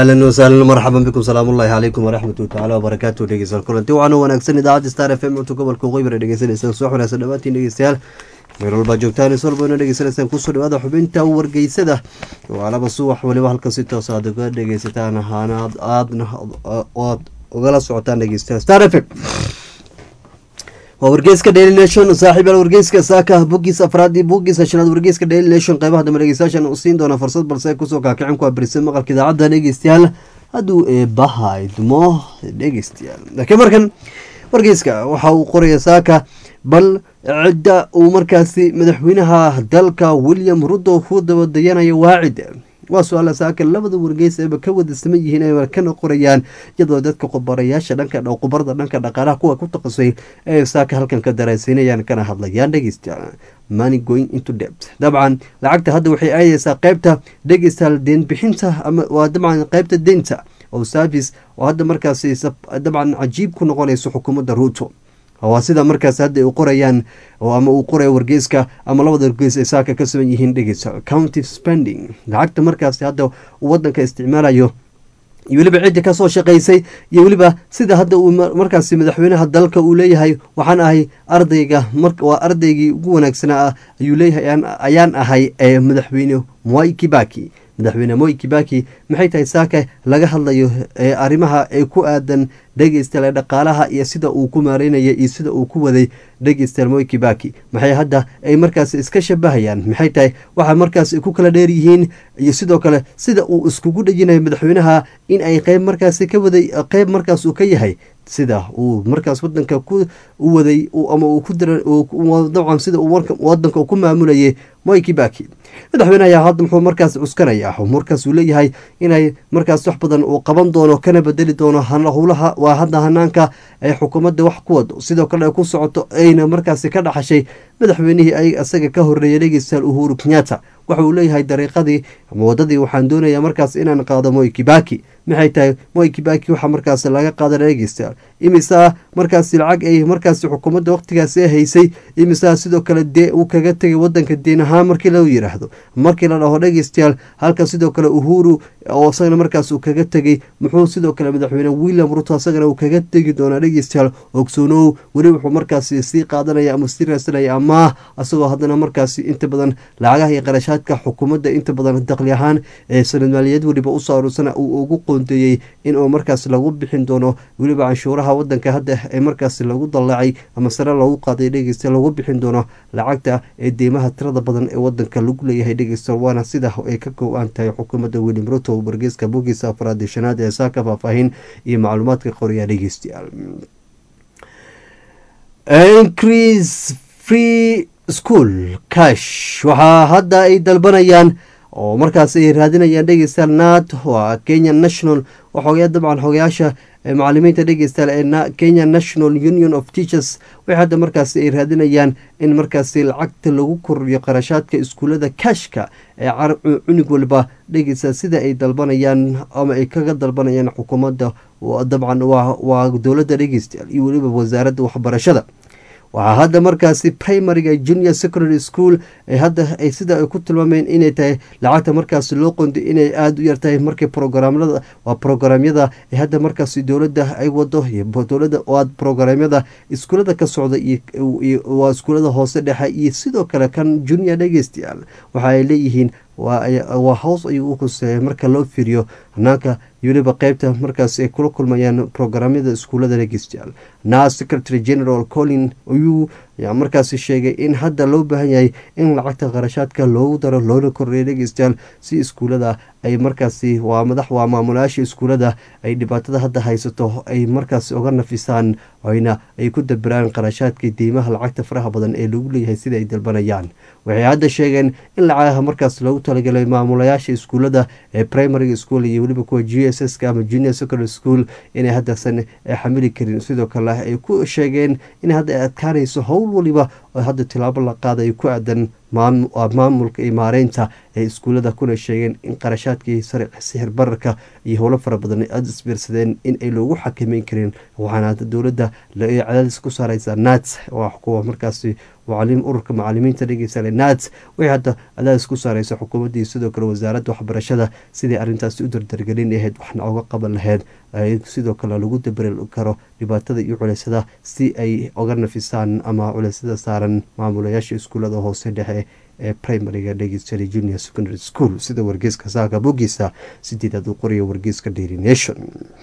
ahlan wasahlan marxaban bikum salaamullahi calaykum waraxmatu tacala wabarakaatu dhegeystayaal kulanti waxaana wanaagsan idaacadda star f m cunto gobolka waqooyi bara dhegeysanaysa soo xunaysa dhammaantiin dhegeystayaal meel walbaa joogtaan is walba ina dhegeysanaysaan kusoo dhawaada xubinta wargeysada waalaba subax waliba halka si toos aad uga dhegeysataan ahaana aadna aad ugala socotaan dhegeystayaal star f m waa wargeyska daily nation saaxiib yaal wargeyska saaka bogiis afraad iyo bogiisa shanaad wargeyska daily nation qeybaha dambe dhegeystayaashan u siin doona fursad balse kusoo kaakicin ku abirisay maqalka idaacadda dhegeystayaal hadduu eebaha idmo dhegeystayaal laakiin markan wargeyska waxa uu qoraya saaka bal cidda uu markaasi madaxweynaha dalka william rudo ku dabadayanayo waacid waa su-aala saaka labada wargeys eeba ka wada saman yihiin ay kana qorayaan iyadoo dadka qubarayaasha dhanka qubarada dhanka dhaqaalaha kuwa ku taqasay ee saaka halkan ka daraasinayaan kana hadlayaan dhegeystayaal money going into debt dabcan lacagta hadda waxay aadeysaa qeybta dhegeystayaal deenbixinta ama waa dabcan qeybta deynta oo service oo hadda markaasi dabcan cajiib ku noqonayso xukuumadda ruuto waa sida markaas hadda u qorayaan ama uu qorayo wargeyska ama labada wargeys ay saaka ka sugan yihiin dhegeysa county spending lacagta markaasi hadda uu wadanka isticmaalayo iyo weliba cidda kasoo shaqaysay iyo weliba sida hadda uu markaasi madaxweynaha dalka uu leeyahay waxaan ahay ardayga waa ardaygii ugu wanaagsanaa ah ayuu leeyahay ayaan ahay ee madaxweyne mwai kibaki madaxweyne moi kibaki maxay tahay saaka laga hadlayo ee arrimaha ee ku aadan dhegeystayaal ee dhaqaalaha iyo sida uu ku maareynaya iyo sida uu ku waday dhegeystayaal moi kibaki maxay hadda ay markaas iska shabahayaan maxay tahay waxa markaas ku kala dheer yihiin iyo sidoo kale sida uu iskugu dhejinayo madaxweynaha in ay qeyb markaasi ka waday qeyb markaas uu ka yahay sida uu markaas wadanka ku u waday ama uu ku dira dabcan sida uu wadanka ku maamulayay moi kibaki madaxweyne ayaa hadda muxuu markaas cuskanaya markaas uu leeyahay inay markaas wax badan uu qaban doono kana bedeli doono howlaha waa hadda hanaanka ay xukuumadda wax ku wado sidoo kale ay ku socoto ayna markaasi ka dhaxashay madaxweynihii ay isaga ka horeeyay dhegeystayaal uhuru kenyatta waxa uu leeyahay dariiqadii ama wadadii waxaan doonayaa markaas inaan qaado moi kibaki maxay tahay moi kibaki waxaa markaas laga qaada dhegeystayaal imisaa markaasi lacag ay markaasi xukuumadda waqtigaasi haysay imisaa sidoo kale dee uu kaga tegay wadanka deen ahaan markii la yiraahdo markii la dhaho dhegeystayaal halka sidoo kale uhuru oo isagana markaas uu kaga tegay muxuu sidoo kale madaxweyne william ruto isagana uu kaga tegi doonaa dhegeystayaal ogsoonow weli wuxuu markaasi sii qaadanaya ama sii raasanaya amaah isagoo haddana markaasi inta badan lacagaha iyo qarashaadka xukuumadda inta badan daqli ahaan ee sanad maaliyad weliba usoo aruursana uu ugu qoonteeyey inuu markaas lagu bixin doono weliba canshuuraha wadanka hadda ee markaas lagu dallaacay ama sare loogu qaaday dhegeysta lagu bixin doono lacagta ee deymaha tirada badan ee wadanka lagu leeyahay dhegeysta waana sida ay ka go-aan tahay xukuumadda william ruto wargeyska bogiisa afraad iyo shanaad ee saaka faahfaahin iyo macluumaadka qoraya dhegeystayaal increase free school cash waxaa hadda ay dalbanayaan oo markaas ay raadinayaan dhegeystayaal nat waa kenya national waxoogaa dabcan xogayaasha macalimiinta dhegeystayaal ee kenya national union of teachers waxay hadda markaasi ay raadinayaan in markaasi lacagta lagu kordhiyo qarashaadka iskuullada kashka ee cunug walba dhegeysta sida ay dalbanayaan ama ay kaga dalbanayaan xukuumadda dabcan waa dowladda dhegeystayaal iyo weliba wasaaradda waxbarashada waxaa hadda markaasi primariga junior secondary school hadda sida ay ku tilmaameen inay tahay lacagta markaasi loo qondi inay aada u yartahay markii programada waa programyada hadda markaasi dowladda ay wado dowlada waa programyada iskuulada ka socda waa iskuulada hoose dhexe iyo sidoo kale kan junior dhegeystayaal waxa ay leeyihiin waa hoos ayuu u huseeya marka loo fiiriyo hanaanka weliba qeybta markaas ay kula kulmayaan programyada iskuullada dhegeystayaal na secretary general colin oyuu ayaa markaasi sheegay in hadda loo baahan yahay in lacagta qarashaadka loogu daro loona kordhiya dhegeystayaal si iskuullada ay markaasi waa madax waa maamulayaasha iskuullada ay dhibaatada hadda haysato ay markaasi uga nafisaan oyna ay ku dabiraan qarashaadka deymaha lacagta faraha badan ee lagu leeyahay sida ay dalbanayaan waxay hadda sheegeen in lacagaha markaas loogu talagalay maamulayaasha iskuullada ee primary school iyo weliba kuwa g s s ama junior secondary school inay haddaasan xamili karin sidoo kale ay ku sheegeen in hadda ay adkaanayso howl waliba oo hadda tilaabo la qaaday ku aadan maamulka iyo maareynta ee iskuullada kuna sheegeen in qarashaadkii sare sixir bararka iyo howlo fara badan aada isbiirsadeen in ay loogu xakameyn karin waxaana dowladda cadaadis ku saareysa nats oo ah kuwa markaasi ururka macalimiinta dhegeysa nats waxay hadda cadaadis ku saareysa xukuumaddii sidoo kale wasaaradda waxbarashada sidii arrintaasi u dardargelin lahayd waxna oga qaban lahayd sidoo kale lagu dabari karo dhibaatada iyo culeysada si ay oga nafisaan ama culeysada saaran maamulayaasha iskuullada hoose dhexe ee primariga dhegeystayaal junior secondary school sida wargeyska saaka bogiisa sideedaad uu qoraya wargeyska daily nation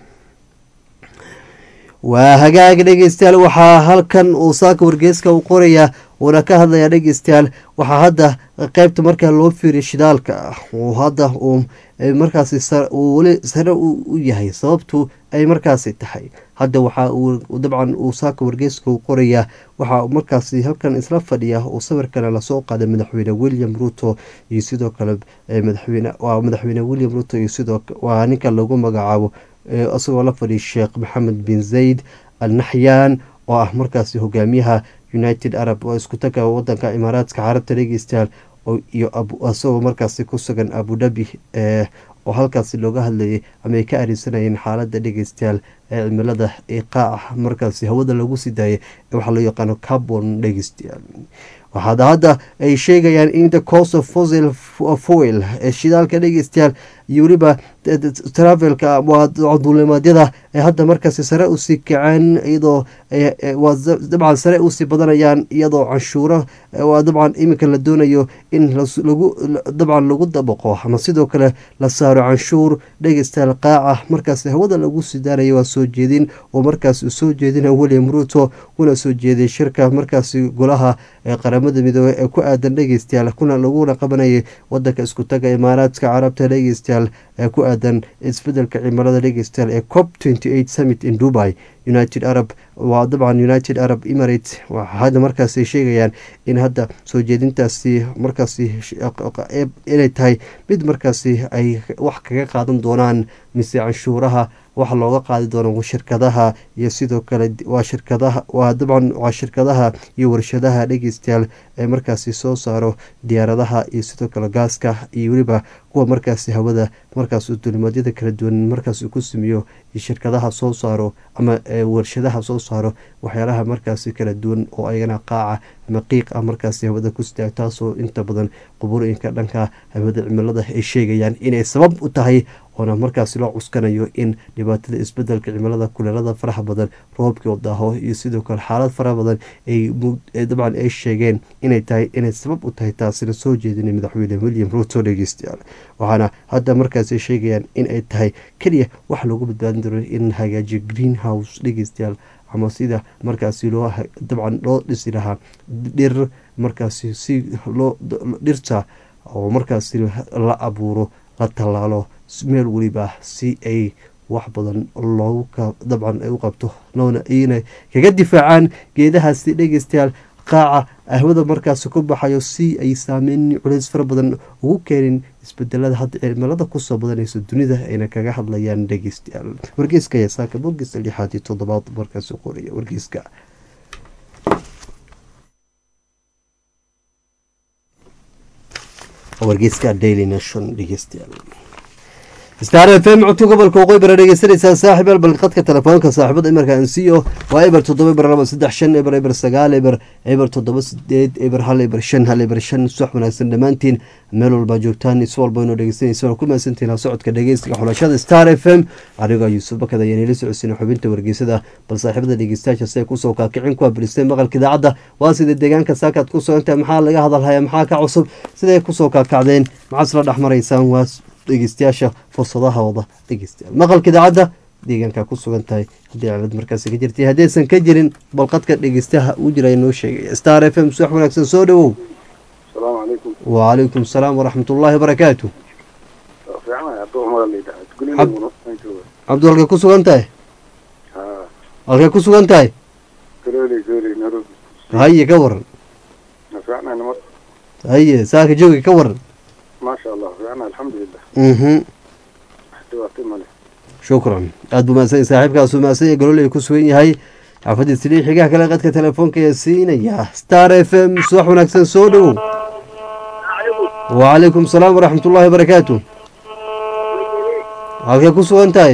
waa hagaag dhegeystayaal waxaa halkan uu saaka wargeyska u qoraya uuna ka hadlayaa dhegeystayaal waxaa hadda qeybta markaa loo fiiriya shidaalka uu hadda uu markaasi uu weli sare u yahay sababtu ay markaasi tahay hadda waxaa uu dabcan uu saaka wargeyska u qorayaa waxaa markaasi halkan isla fadhiya uu sawirkana lasoo qaaday madaxweyne william ruto iyo sidoo kale madaxweyne waa madaxweyne william ruto iyo sidoo waa ninka lagu magacaabo isagoo la fadhiya sheekh maxamed bin zayd al naxyaan oo ah markaasi hogaamiyaha united arab oo isku taga wadanka imaaraadka carabta dhegeystayaal iyo isagoo markaasi ku sugan abudabi oo halkaasi looga hadlayay ama ay ka arinsanayeen xaalada dhegeystayaal ee cimilada iqaaca markaasi hawada lagu sii daayay waxaa loo yaqaano carbon dhegeystayaal waxaad hadda ay sheegayaan in the cost of fossil foil ee shidaalka dhegeystayaal iyo weliba travelka waa duulimaadyada ee hadda markaasi sare usii kaceen iyadoo dabcan sare usii badanayaan iyadoo canshuuro waa dabcan iminka la doonayo in lagu dabcan lagu dabaqo ama sidoo kale la saaro canshuur dhegeystayaal qaaca markaasi hawada lagu sii daanayo waa soo jeedin oo markaas uu soo jeedina william ruto kuna soo jeeday shirka markaasi golaha ee qaramada midoobey ee ku aadan dhegeystayaal kuna laguna qabanayay wadanka isku taga imaaraadka carabta dhegeystayaal ee ku aadan isbedelka cimilada dhegeystayaal ee cop summit in dubai united arab waa dabcan united arab emirates hadda markaasi sheegayaan in hadda soo jeedintaasi markaasi inay tahay mid markaasi ay wax kaga qaadan doonaan mise canshuuraha waxa looga qaadi doono shirkadaha iyo sidoo kale waa shirkadaha waa dabcan waa shirkadaha iyo warshadaha dhegeystayaal ee markaasi soo saaro diyaaradaha iyo sidoo kale gaaska iyo weliba kuwa markaasi hawada markaas dulimaadyada kala duwan markaas ku sameeyo iyo shirkadaha soo saaro ama warshadaha soo saaro waxyaalaha markaasi kala duwan oo ayagana qaaca ama qiiq ah markaasi hawada ku sitaa taasoo inta badan quburooyinka dhanka hawada cimilada ay sheegayaan inay sabab u tahay oona markaasi loo cuskanayo in dhibaatada isbedelka cimilada kuleelada faraha badan roobkii daaho iyo sidoo kale xaalad fara badan ay dabcan ay sheegeen inay tahay inay sabab u tahay taasina soo jeedinay madaxweyne william ruto dhegeystayaal waxaana hadda markaasi sheegayaan in ay tahay keliya wax loogu badbaadin daro in hagaajiyo green house dhegeystayaal ama sida markaasi loo dabcan loo dhisi lahaa dhir markaasi si loo dhirta oo markaasi la abuuro la tallaalo meel weliba si ay wax badan loogu dabcan ay u qabto loona ina kaga difaacaan geedahaasi dhegeystayaal qaaca ahwada markaasi ku baxayo si ay saameyn culeys fara badan ugu keenin isbedelada hadda cimilada kusoo badanaysa dunida ayna kaga hadlayaan dhegeystayaal wargeyska ayaa saaka bogiisa lixaad iyo toddobaad markaasi qoraya wargeyska wargeyska daily nation dhegeystayaal star f m codka gobolka waqooyi bara dhegeysanaysaa saaxib albal qadka telefoonka saaxibada imarka ansiyo waa eber toddoba eber laba saddex shan eber eber sagaal eber eber toddoba sideed eber hal eber shan hal eber shan subax wanaagsan dhammaantiin meel walbaa joogtaan is walba inoo dhegeysanaysa ku mahadsantihin socodka dhegeystiga xulashada star f m anigoo yuusuf bakad ayaan ila socodsiina xubinta wargeysada bal saaxiibada dhegeystayaasha si ay kusoo kaakicin ku abiristeen maqalka idaacadda waa sida deegaanka saakaad ku socontahay maxaa laga hadalhaya maxaa ka cusub siday kusoo kaakacdeen maxaad isla dhex maraysaan waa dhegeystayaasha fursadahooda dhegeystayaal maqalka idaacadda deegaanka ku sugan tahay haddii cilad markaasi ka jirtay haddaysan ka jirin balqadka dhegeystaha uu jira noo sheegay star f m subax wanaagsan soo dhawow asalaamu calaykum wacalaykum asalaam waraxmat ullaahi wabarakaatu cabdu halkay ku sugan tahay halkay ku sugan tahay haye ka waran haye saaka jooga ka waran maasha allah fiicna alxamdulilah mhm dhibaato male shukran aada buu mahadsan saaxiibkaasu mahadsan yahay gololey ku sugan yahay xaafadii silii xigaha kale qadka telefoonka ee siinaya star f m subax wanaagsan soo dhowow wacalaykum salaam waraxmat ullaahi wabarakaatu halkee ku sugan tahay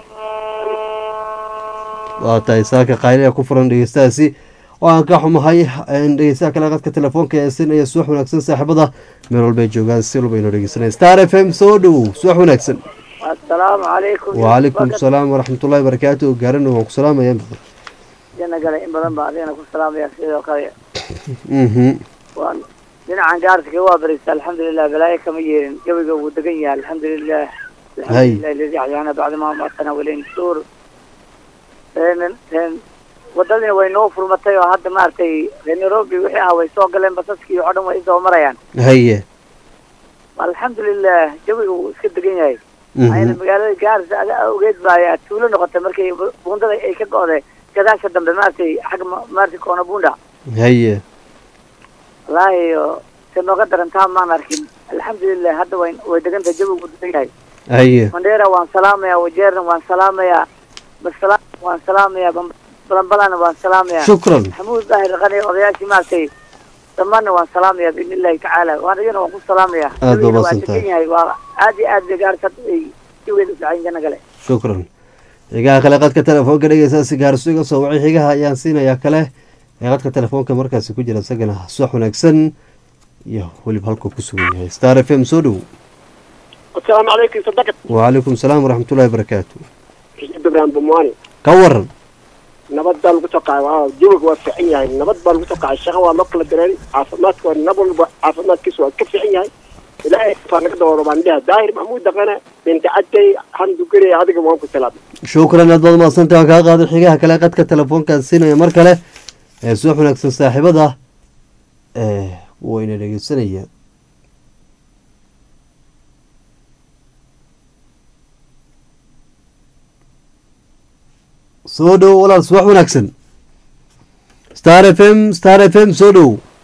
waa tahay saaka qaylea ku furan dhegeystahaasi oo aan ka xumahay dhegeystaha kale qadka telefoonka ee siinaya subax wanaagsan saaxiibada meel walbay joogaan si walba inoo dhegeysanaya star f m soo dhowow subax wanaagsan assalaamu calaykum wacalaykum salaam waraxmat ullahi wabarakaatu gaarana waan ku salaamaya jana gale in badan baa adigana ku salaamaya sidoo kale mhm waan dhinacan gaarsiga waa barista alxamdulilah balaayo kama yeelin jawiga wuu degan yahay alxamdulilah Hay. alxamdulilah aladi axyaana bacda ma matana walayn suur een een wadadina way noo furmatay oo hadda maaragtay reer nairobi wixii ah way soo galeen basaskii oo dhan way isoo marayaan haye alxamdulilah jawiga wuu iska degan yahay ayna magaalada gaarisa ada ogeed baa tuulo noqotay markay bu- buundada ay ka go'day gadaasha dambe maaragtay xagga ma- maaragtay koona buunda haye wallaahi oo se nooga darantaa maan arkin alxamdulilah hadda way way degantahay jawigu wuu degan yahay haye mandheera waan salaamayaa wajeerna waan salaamayaa basalaam waan salaamayaa Bam- balambalana waan salaamayaa shukran maxamuud daahir qani odayaashii maaragtay dhammaanna waan salaamayaa biidni illahi tacaala waan iyana waan ku salaamayaa Aad baa Jawigana waa mahadsantahay. degan yahay waa aad iyo aad bay gaarisa ay jawigeeda u fiican jana gale shukran xigaha kale qadka telefoonka dhegeystaasi gaarso iga soo wacay xigaha ayaan siinayaa kale ee qadka telefoonka markaasi ku jira isagana subax wanaagsan iyo weliba halkuu ku sugan yahay star f m soo dhowow asalaamu calaykum sadaqad wacalaykum salaam waraxmat ullahi wabarakaatu ibrahim bumwani ka waran nabad baa lagu soo kacay waa jawiga waa fiican yahay nabad baa lagu soo kacay shaqa waa loo kala diray caafimaadka waa nab walba caafimaadkiisa waa ka fiican yahay ilaahay baa naga daboolo baan dhiha daahir maxamuud daqane binti cadday handugere adiga waan ku salaamay shukran aad baad mahadsantahay waan kaa qaaday xigaha kale qadka telefoonkaan siinaya mar kale ee subax wanaagsan saaxiibada ee wayna dhegeysanaya soo dhow walaal subax wanaagsan star f m star f m soo dhow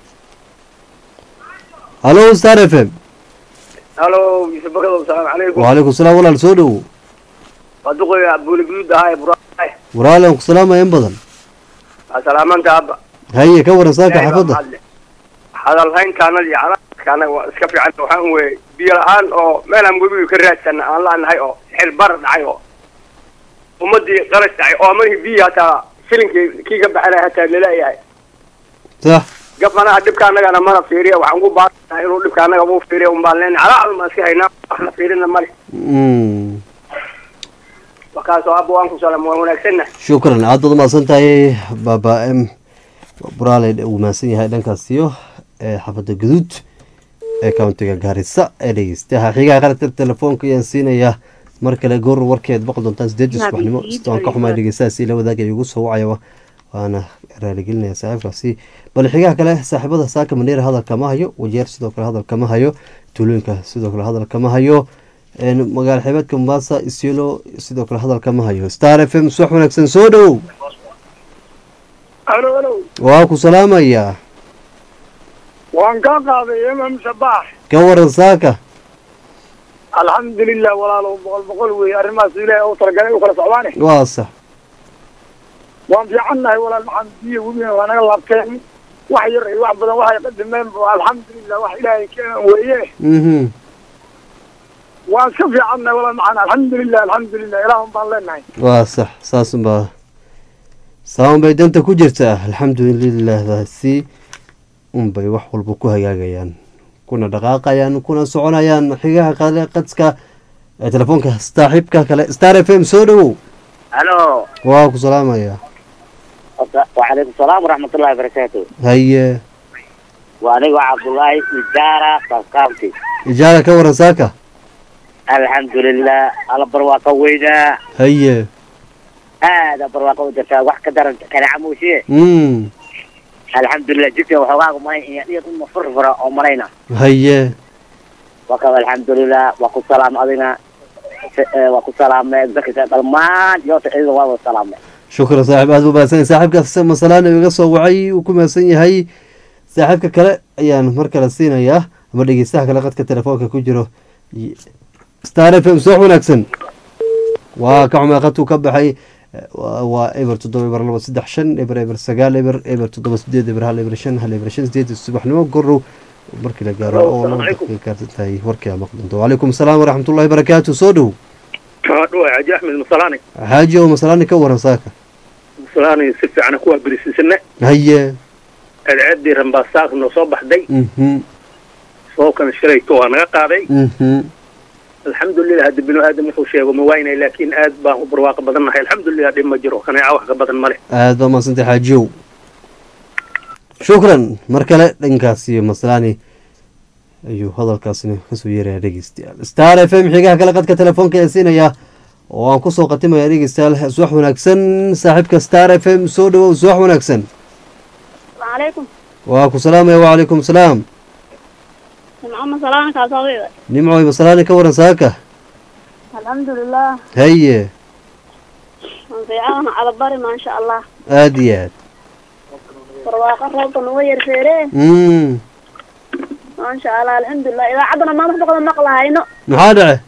hallo star f m halo yusuf bakadow salaamu calaykum wacalaykum salaam walaal soo dhow waa duqoya buuli guduud ahaa ee buraay walaal aan ku salaamaya in badan waa salaamanta abba haye ka waran saaka xaafadda hadalhayntaanadii calaadkaana waa iska fiican waxaan weye biyo la-aan oo meelaan webiga ka raadsan aan la-nahay oo xil bar dhacay oo ummadii qalas dhacay oo amadii biyi hataa shilinkii kii ka baxana hataa laleeyahay sax gafanaha dhibka annagana mana fiiriya waxaan ku baaranaha inuu dhibka annaga u fiiriya un baan leenahay calaa maan iska haynaa wax la fiirina male Mm. wakaasoo abba waan ku salaam waan wanaagsanna shukran aad baad umahadsan tahay baaba m buraale uu mahadsan yahay dhankaas iyo ee xaafadda guduud ee countiga gaarisa ee dhegeystaha xigaha qaladka telefoonka ayaan siinayaa mar kale goor warkeed boqol doontaan sideed subaxnimo sida waan ka xumaay dhegeystahaasi la wadaagaya igu soo wacaya waana raaligelinaya saaxiibkaasi bal xigaha kale saaxiibada saaka maneer hadalka ma hayo wajeer sidoo kale hadalka ma hayo tuulooyinka sidoo kale hadalka ma hayo een, magaala xeebeedka mombasa isiolo sidoo kale hadalka ma hayo star f m subax wanaagsan soo dhowow alo alo waa ku salaamayaa waan kaa qaaday imam sabaax ka waran saaka alxamdulilah walaalo boqol boqol wey arrimahaas ilaahay u talagalay u kala socdaane waa sax waan fiicannahay walaal maxaan biyo webina waa naga laabteen wax yar iyo wax badan waxay qadimeen alxamdulilah wax ilaahay keenan weeye mhm waan iska fiicannahay walaal maxaan alxamdulilah alxamdulilah ilaahun baan leenahay waa sax saasunbaa saaun bay danta ku jirtaa alxamdulilahdaasi unbay wax walba ku hagaagayaan kuna dhaqaaqayaan kuna soconayaan xigaha qale qadska ee telefoonka saaxiibka kale star f m soo dhowow halo waa ku salaamayaa wacalaykum salaam waraxmatullahi wabarakaatu haye waa aniga cabdullaahi ijaara kaskaabti ijaara ka waran saaka alxamdulilah alla barwaaqo weynaa haye aada barwaaqo u jirtaa wax ka daran kaneeca muushiye mm alxamdulilah jidka waxoogaaga malay iyo dhiyad uma furfura oo malayna haye waka alxamdulilah waa ku salaam adina Se- eh, waa ku salaamay dadka dhalmaan yoota iyada waa wada salaamay shukran saaxiib aad buu mahadsan yahay saaxiibkaas masalaan iga soo wacay uu ku mahadsan yahay saaxiibka kale ayaan mar kale siinayaa ama dhegeystaha kale qadka telefoonka ku jiro Y- star f m soo wanaagsan waa ka xumay qadkuu ka baxay Eh, waa waa eber toddoba eber laba saddex shan eber eber sagaal eber eber toddoba sideed eber hal eber shan hal eber shan sideed subaxnimo gorow markii la gaaro Hello, oo assalaamu loo calaykum. gaarsan tahay warkii aa maqli doonto wacalaykum asalaam waraxmatullahi barakaatu soo dhow dhuwa xaaji axmed masalaani xaaji oo masalaani ka waran saaka masalaani si fiican kuwaa berisisane haye ceedceedii rambaasaaq noo soo baxday mhm soobkana shalayto waa naga qaaday mhm alxamdulilah hadda binu aadam wuxuu sheego ma waynay laakiin aad baan u barwaaqo badan nahay alxamdulilah dhib ma jiro kaneeca wax ka badan ma leh aad baa mahadsantay xaajiyow shukran mar kale dhankaas iyo maslaani ayuu hadalkaasina kasoo yeeraya dhegeystayaal star f m xigaha kale qadka telefoonka ee siinaya oo aan kusoo qatimaya dhegeystayaal subax wanaagsan saaxiibka star f m soo dhawow subax wanaagsan عليكم waa ku salaamaya wacalaykum salaam محمد سلام كاسوي nimcoy maslaani ka waran saaka الحمد لله haye في عون على بري ما شاء الله aada iyo aad برواقة روضة نوير فيري mm ما شاء الله الحمد لله إذا عدنا ما نحبق نقلها هينو maxaa dhace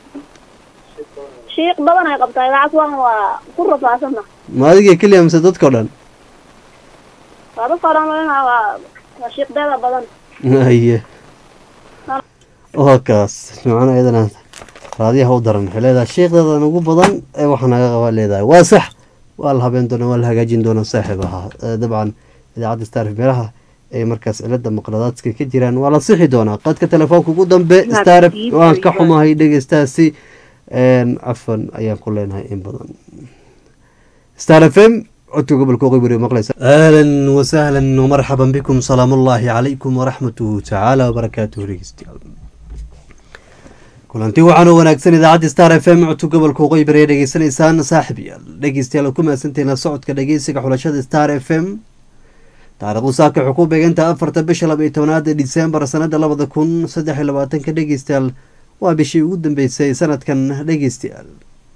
شيق بدنا يقبطها إذا عسوان وكل فاسنا ma adigii keliya mise dadkao dhan هذا صار لنا وشيق بيضا بدن haye waa kaas nimcana iyadana raadiyaha u daran waxay leedahay sheekdeedan ugu badan ee waxa naga qabaa leedahay waa sax waa la habeen doonaa waa la hagaajin doonaa saaxiib ahaa Eh, dabcan idaacadda star meelaha ay markaas cilada maqladaadka ka jiraan waa la sixi doonaa qadka telefoonka ugu dambe star waan ka xumahay dhegeystaasi cafan ayaan ku leenahay in badan star f m codka gobolka qibri maqlaysa ahlan wasahlan wmarxaban bikum salaam ullaahi calaykum waraxmatuhu tacaala wabarakaatuhu dhegeystayaal kulanti waxaan u wanaagsan idaacadda star f m codka gobolka qibri ee dhegeysanaysaan saaxib yaal dhegeystayaal ku mahadsantihiin la socodka dhegeysiga xulashada star f m taariikhdu saaka waxay ku beegantahay afarta bisha laba iyo tobnaad ee disembar sanada labada kun saddex iyo labaatanka dhegeystayaal waa bishii ugu dambeysay sanadkan dhegeystayaal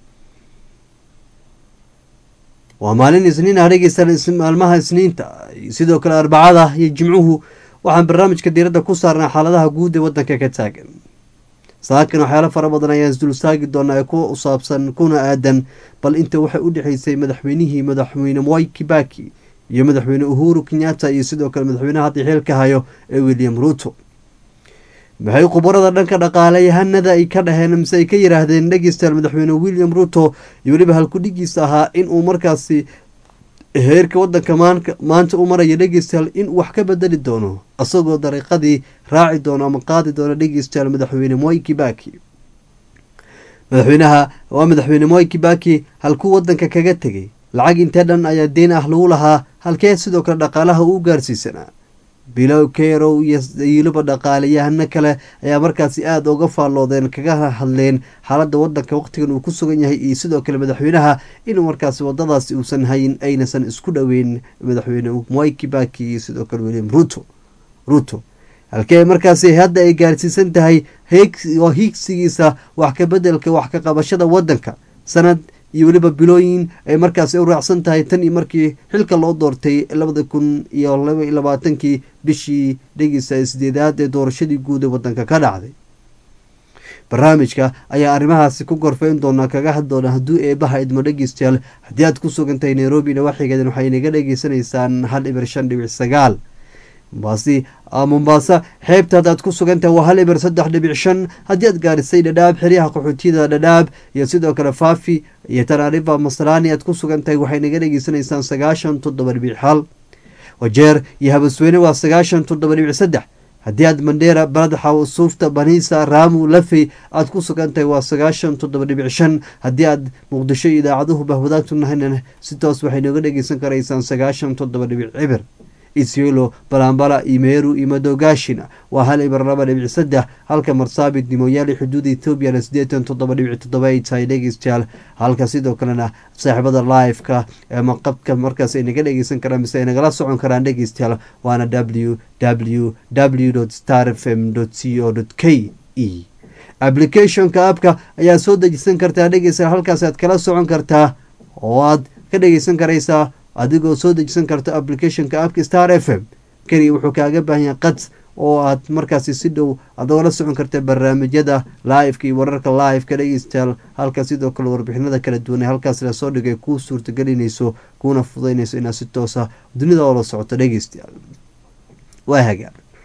waa maalin isniin ah dhegeystayaal is- maalmaha isniinta sidoo kale arbacada iyo jimcuhu waxaan barnaamijka diiradda ku saarnaa xaaladaha guud ee wadanka ka taagan saakan waxyaalo fara badan ayaan isdulstaagi doonaa ee kuwa u saabsan kuna aadan bal inta waxay u dhexeysay madaxweynihii madaxweyne mwai kibaki iyo madaxweyne uhuru kenyatta iyo sidoo kale madaxweynaha hadda xeelka hayo ee william ruto maxay khubarada dhanka dhaqaalayahanada ay ka dhaheen mise ay ka yiraahdeen dhegeystayaal madaxweyne william ruto iyo weliba halkudhigiisa ahaa in uu markaasi heerka wadanka maanka maanta u maraya dhegeystayaal in wax ka bedeli doono isagoo dariiqadii raaci doono ama qaadi doono dhegeystayaal madaxweyne moi kibaki madaxweynaha waa madaxweyne moi kibaki halkuu wadanka kaga tegay lacag intee dhan ayaa deyn ah lagu lahaa halkee sidoo kale dhaqaalaha uu gaarsiisanaa bilow kerow iyo yiiloba dhaqaaleyahano kale ayaa markaasi aada uga faalloodeen kaga hadleen xaaladda wadanka waqtigan uu ku sugan yahay iyo sidoo kale madaxweynaha inuu markaasi wadadaasi uusan hayin aynasan isku dhoweyn madaxweyne mwai kibaki iyo sidoo kale william ruto ruto halkee markaasi hadda ay gaarsiisan tahay heeg- oo hiigsigiisa wax ka bedelka wax ka qabashada wadanka sanad iyo weliba bilooyin ay markaasi u raacsan tahay tan iyo markii xilka loo doortay labada kun iyo laba iyo labaatankii bishii dhegeysa sideedaad ee doorashadii guud ee wadanka ka dhacday barnaamijka ayaa arrimahaasi ku gorfeyn doonaa kaga had doona hadduu eebaha idmo dhegeystayaal haddii aad ku sugantahay nairobi nawaaxigeedan waxay naga dhegeysanaysaan hal ibir shan dhibic sagaal mombasi mombasa xeebta haddaad ku sugantahay waa hal ibir saddex dhibic shan haddii aad gaarisay dhadhaab xeryaha qaxootiyada dhadhaab iyo sidoo kale faafi iyo tanaarifa masalaani aad ku sugantahay waxay naga dhegeysanaysaan sagaashan toddoba dhibic hal wajeer iyo habasweyne waa sagaashan toddoba dhibic saddex haddii aad mandheera baladxa suufta baniisa raamu lafey aad ku sugantahay waa sagaashan toddoba dhibic shan haddii aad muqdisho iyo idaacaduhu bahwadaagtu nahayna si toos waxay nooga dhegeysan karaysaan sagaashan toddoba dhibic cibir isyelo balambala iyo meeru iyo madogaashina waa hal ibir laba dhibic saddex halka marsaabit nimoyaali xuduuda ethoobiana siddeetan toddoba dhibic toddoba ay tahay dhegeystayaal halka sidoo kalena saaxiibada live-ka ama qabka markaas ay naga dhegeysan karaan mise ay nagala socon karaan dhegeystayaal waana w w w star f m c o k e applicationka appka ayaa soo dejisan kartaa dhegeystayaal halkaas aad kala socon kartaa oo aad ka dhegeysan karaysaa adigoo soo dejisan karta applicationka appka star f m keliya wuxuu kaaga baahan yahay qad oo aad markaasi si dhow aad ogala socon karta barnaamijyada live-ka iyo wararka live-ka dhegeystayaal halka sidoo kale warbixinada kala duwan ee halkaas lasoo dhigay kuu suurtagelinayso kuuna fudaynayso inaad si toosa dunida oola socoto dhegeystayaal waa hagaan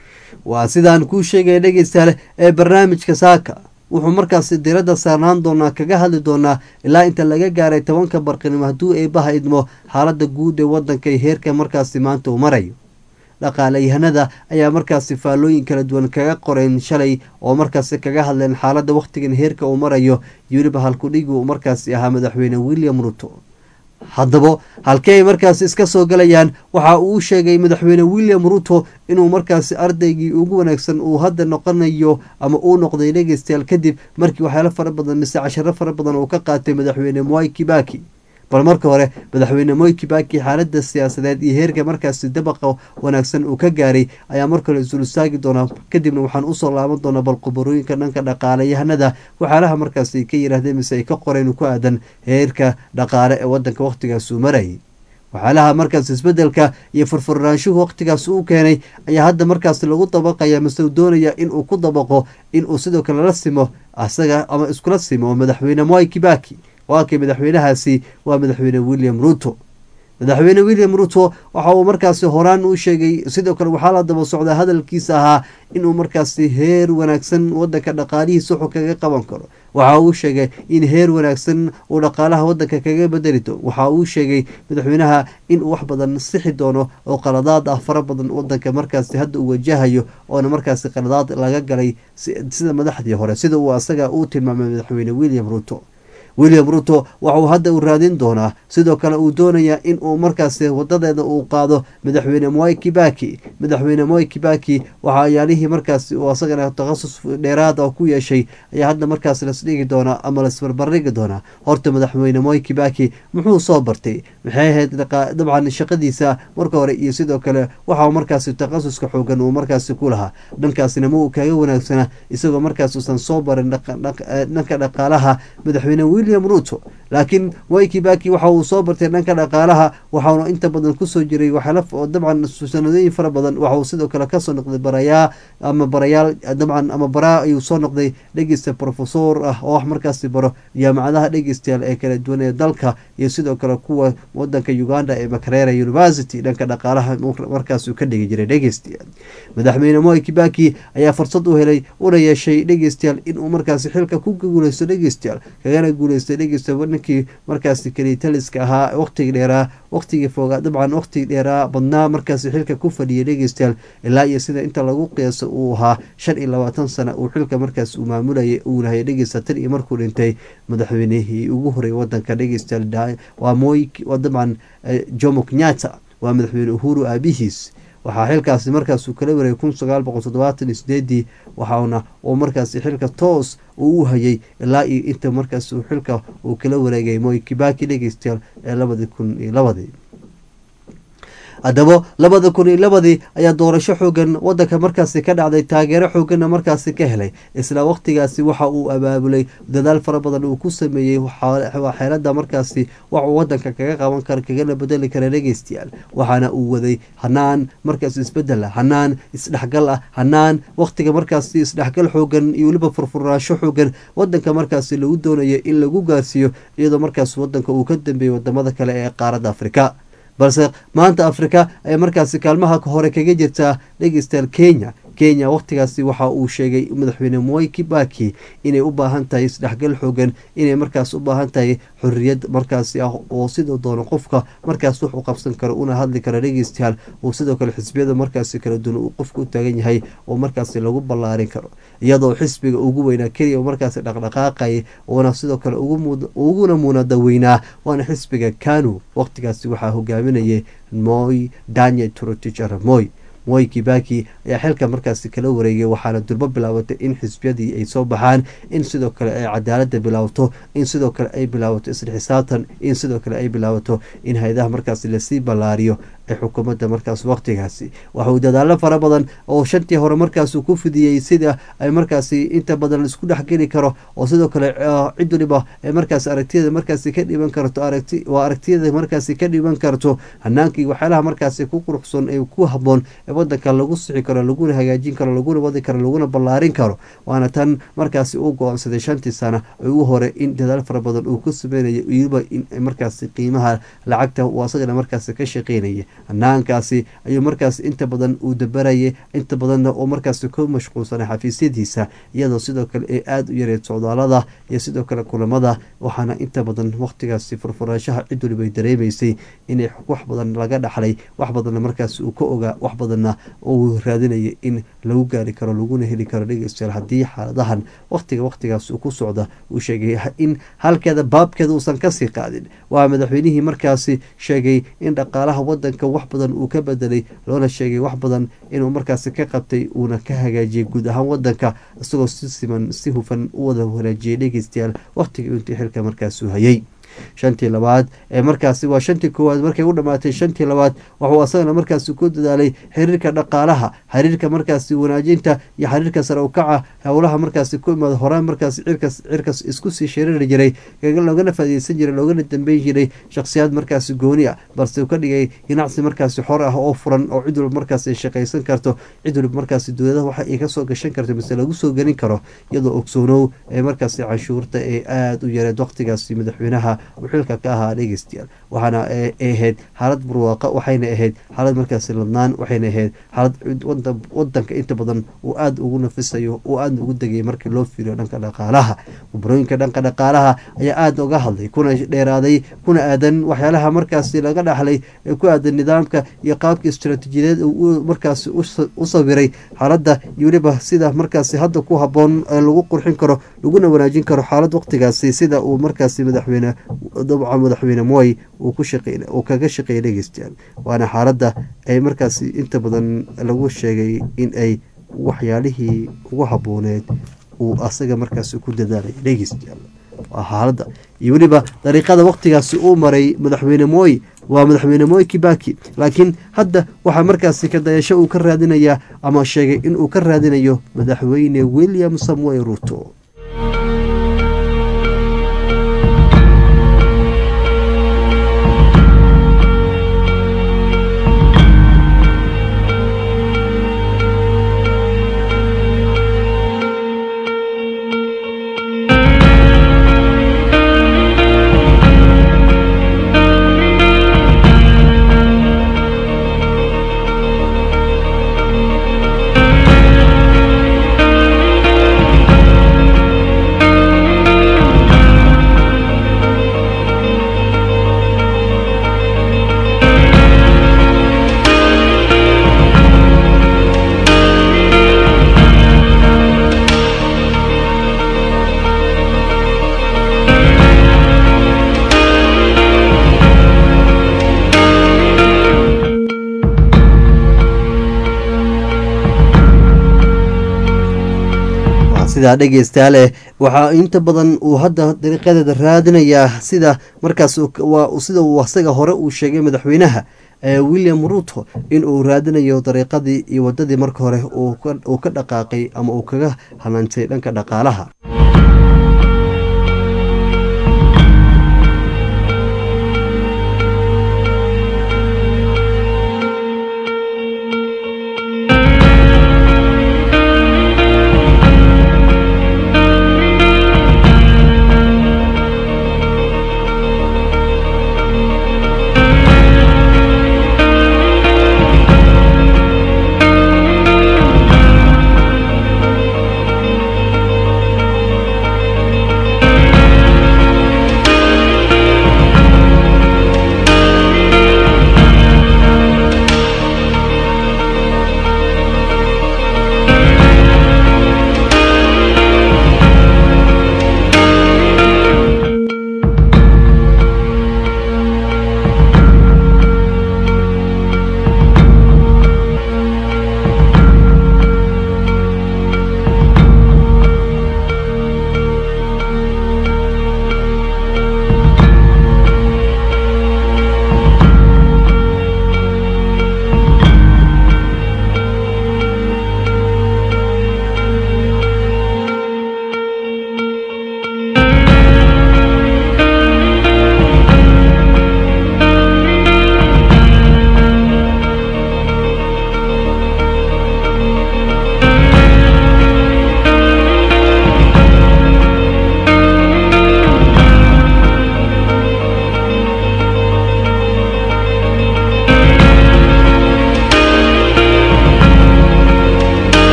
waa sidaan kuu sheegaya dhegeystaale ee barnaamijka saaka wuxuu markaasi diradda saarnaan doonaa kaga hadli doonaa ilaa inta laga gaaray tobanka barqinimo hadduu eebaha idmo xaalada guud ee wadanka iyo heerka markaasi maanta uu marayo dhaqaalayahanada ayaa markaasi faallooyin kala duwan kaga qoreen shalay oo markaasi kaga hadleen xaalada wakhtigan heerka uu marayo weliba halkudhigi uu markaasi ahaa madaxweyne william ruto haddaba halkee ay markaasi iska soo galayaan waxa uu sheegay madaxweyne william ruto inuu markaasi ardaygii ugu wanaagsan uu hadda noqonayo ama uu noqday dhegeystayaal kadib markii waxyaalo fara badan mise casharo fara badan uu ka qaatay madaxweyne mwai kibaki bal marka hore madaxweyne moy kibaki xaalada siyaasadeed iyo heerka markaasi dabaqa wanaagsan uu ka gaaray ayaa markale isul istaagi doonaa kadibna waxaan usoo laaban doonaa bal qubarooyinka dhanka dhaqaalayahanada waxyaalaha markaasi ka yiraahdeen mise ay ka qoreen ku aadan heerka dhaqaale ee wadanka wakhtigaas uu marayay waxyaalaha markaas isbedelka iyo furfurnaanshuhu wakhtigaas uu keenay ayaa hadda markaas lagu dabaqaya mise uu doonaya inuu ku dabaqo inuu sidoo kale la simo asaga ama iskula simo madaxweyne moy kibaki waa kay madaxweynahaasi waa madaxweyne william ruto madaxweyne william ruto waxa uu markaasi horaan u sheegay sidoo kale waxaa la daba socdaa hadalkiisa ahaa inuu markaasi heer wanaagsan wadanka dhaqaalihiisa wuxuu kaga qaban karo waxa uu sheegay in heer wanaagsan uu dhaqaalaha wadanka kaga bedeli doono waxa uu sheegay madaxweynaha inuu wax badan sixi doono oo qaladaad ah fara badan wadanka markaasi hadda uu wajahayo oona markaasi qaladaad laga galay sida madaxdii hore sida uu asaga uu tilmaamay madaxweyne william ruto william ruto waxauu hadda u raadin doonaa sidoo kale uu doonayaa in uu markaasi wadadeeda uu qaado madaxweyne moy kibaki madaxweyne moy kibaki waxa ayaalihii markaasi uu asagana takhasus dheeraad ah ku yeeshay ayaa hadda markaas lasdhigi doonaa ama lasbarbardhigi doonaa horta madaxweyne moy kibaki muxuu soo bartay maxay ahayd dabcan shaqadiisa marka hore iyo sidoo kale waxa markaasi takhasuska xoogan uu markaasi ku lahaa dhankaasina ma uu kaga wanaagsana isagoo markaas uusan soo barin dhanka dhaqaalaha madaxweyne william ruto laakiin moy kibaki waxa uu soo bartay dhanka dhaqaalaha waxauna inta badan kusoo jiray waxyaala dabcan sanadooyin fara badan waxauu sidoo kale kasoo noqday barayaa ama barayaal dabcan ama baraa ayuu soo noqday dhegeysta profesor ah oo wax markaasi baro jaamacadaha dhegeystayaal ee kala duwan ee dalka iyo sidoo kale kuwa wadanka uganda ee makarera university dhanka dhaqaalaha markaas uu ka dhigi jiray dhegeystayaal madaxweyne moy kibaki ayaa fursad u helay una yeeshay dhegeystayaal inuu markaasi xilka ku guuleysto dhegeystayaal kagana guuleystay dhegeysta ninkii markaasi kalitaliska ahaa waqtigii dheeraa waqtigii foogaa dabcan waqtigii dheeraa badnaa markaasi xilka ku fadhiyay dhegeystayaal ilaa iyo sida inta lagu qiyaaso uu ahaa shan iyo labaatan sana uu xilka markaas uu maamulayay uuna hayay dhegeysta tan iyo markuu dhintay madaxweynihii ugu horreeyay wadanka dhegeystayaal waa moy waa dabcan jomo kenyatta waa madaxweyne uhuru aabihiis waxaa xilkaasi markaasuu kala wareegay kun sagaal boqol toddobaatan iyo sideedii waxaana uu markaasi xilka toos uu u hayay ilaa iyo inta markaas uu xilka uu kala wareegay moy kibaki dhegeystayaal ee labadii kun iyo labadii haddaba labada kun iyo labadii ayaa doorasho xoogan wadanka markaasi ka dhacday taageero xooganna markaasi ka helay isla waqtigaasi waxa uu abaabulay dadaal fara badan uu ku sameeyey xeelada markaasi waxuu wadanka kaga qaban kara kagana bedeli kara dhegeystayaal waxaana uu waday hanaan markaas isbedel ah hanaan isdhexgal ah hanaan waqtiga markaasi isdhexgal xoogan iyo weliba furfurnaasho xoogan wadanka markaasi lagu doonayo in lagu gaarsiiyo iyadoo markaas wadanka uu ka dambeeyey wadamada kale ee qaaradda afrika balse maanta afrika ayaa markaasi kaalmaha hore kaga jirtaa dhegeystayaal kenya kenya waqtigaasi waxa uu sheegay madaxweyne moy kibaki inay u baahan tahay isdhexgal xoogan inay markaas u baahan tahay xorriyad markaasi ah oo sidoo doono qofka markaas wax u qabsan karo una hadli karo dhegeystayaal uu sidoo kale xisbiyada markaasi kala duwan uu qofka u taagan yahay oo markaasi lagu ballaarin karo iyadoo xisbiga ugu weynaa keliya markaasi dhaqdhaqaaqayay uuna sidoo kale uguna muunada weynaa waana xisbiga kanu waqtigaasi waxaa hogaaminayay moy daniel trotich aramoy moy kibaki ayaa xilka markaasi kala wareegay waxaana durbo bilaabatay in xisbiyadii ay soo baxaan in sidoo kale ay cadaalada bilaabato in sidoo kale ay bilaabato isla xisaabtan in sidoo kale ay bilaabato in hay-adaha markaasi lasii ballaariyo ee xukuumadda markaas waqtigaasi waxauu dadaalo fara badan oo shantii hore markaasuu ku fidiyey sida ay markaasi inta badan laisku dhexgeli karo oo sidoo kale cid waliba ee markaas aragtiyada markaasi ka dhiban karto aragti waa aragtiyada markaasi ka dhiban karto hanaankii waxyaalaha markaasi ku quruxsan ee ku haboon ee wadanka lagu sixi karo laguna hagaajin karo laguna wadi karo laguna ballaarin karo waana tan markaasi uu go-aansaday shantii sana ugu hore in dadaal fara badan uu ku sameynayo weliba in markaasi qiimaha lacagta uu asagana markaasi ka shaqeynaya hanaankaasi ayuu markaas inta badan uu dabarayay inta badanna oo markaasi ku mashquulsanay xafiisyadiisa iyadoo sidoo kale ay aada u yareed socdaalada iyo sidoo kale kulamada waxaana inta badan waqtigaasi furfuraanshaha cid waliba ay dareemaysay inay wax badan laga dhaxlay wax badanna markaasi uu ka ogaa wax badanna uu raadinayay in lagu gaari karo laguna heli karo dhegeystayaal haddii xaaladahan waqtiga waqtigaas uu ku socda uu sheegay in halkeeda baabkeeda uusan kasii qaadin waa madaxweynihii markaasi sheegay in dhaqaalaha wadanka wax badan uu ka bedelay loona sheegay wax badan inuu markaasi ka qabtay uuna ka hagaajiyay guud ahaan wadanka isagoo si siman si hufan u wada wanaajiyay dhegeystayaal waqtigii intii xilka markaasuu hayay shantii labaad ee markaasi waa shantii koowaad markay u dhamaatay shantii labaad waxuu asagana markaasi ku dadaalay xiriirka dhaqaalaha xiriirka markaasi wanaajinta iyo xiriirka sare u kaca howlaha markaasi ku imaada horaan markaasi cirkas cirkas isku sii shiriri jiray loogana faaideysan jiray loogana dambeyn jiray shakhsiyaad markaasi gooni ah balse uu ka dhigay ganacsi markaasi xor ah oo furan oo cid walba markaasi shaqaysan karto cid waliba markaasi dowladaha waxa ay kasoo gashan karto mise lagu soo gelin karo iyadoo ogsoonow ee markaasi canshuurta ee aada u yareed waqtigaasi madaxweynaha uu xilka ka ahaa dhegeystayaal waxaana ahayd xaalad barwaaqa waxayna ahayd xaalad markaasi ladnaan waxayna ahayd xaalad wadanka inta badan uu aada ugu nafisayo uu aada ugu degay markii loo fiiriyo dhanka dhaqaalaha mubarooyinka dhanka dhaqaalaha ayaa aada uga hadlay kuna dheeraaday kuna aadan waxyaalaha markaasi laga dhaxlay ee ku aadan nidaamka iyo qaabka istaraatiijiyadeed uu markaasi u sawiray xaaladda iyo weliba sida markaasi hadda ku haboon ee lagu qurxin karo laguna wanaajin karo xaalad waqtigaasi sida uu markaasi madaxweyne dabca madaxweyne moy uu kaga shaqeeyay dhegeystayaal waana xaaladda ay markaasi inta badan lagu sheegay in ay waxyaalihii ugu habooneed uu asaga markaasi ku dadaalay dhegeystayaal waa xaaladda iyo weliba dariiqada waqtigaasi uu maray madaxweyne moy waa madaxweyne moy kibaki laakiin hadda waxaa markaasi ka dayasho uu ka raadinayaa ama sheegay inuu ka raadinayo madaxweyne william samuel ruto sidaa dhegeystaale waxaa inta badan uu hadda dariiqadeeda raadinayaa sida markaas sida uu asaga hore uu sheegay madaxweynaha william ruto in uu raadinayo dariiqadii iyo wadadii marka hore uu ka dhaqaaqay ama uu kaga hanaantay dhanka dhaqaalaha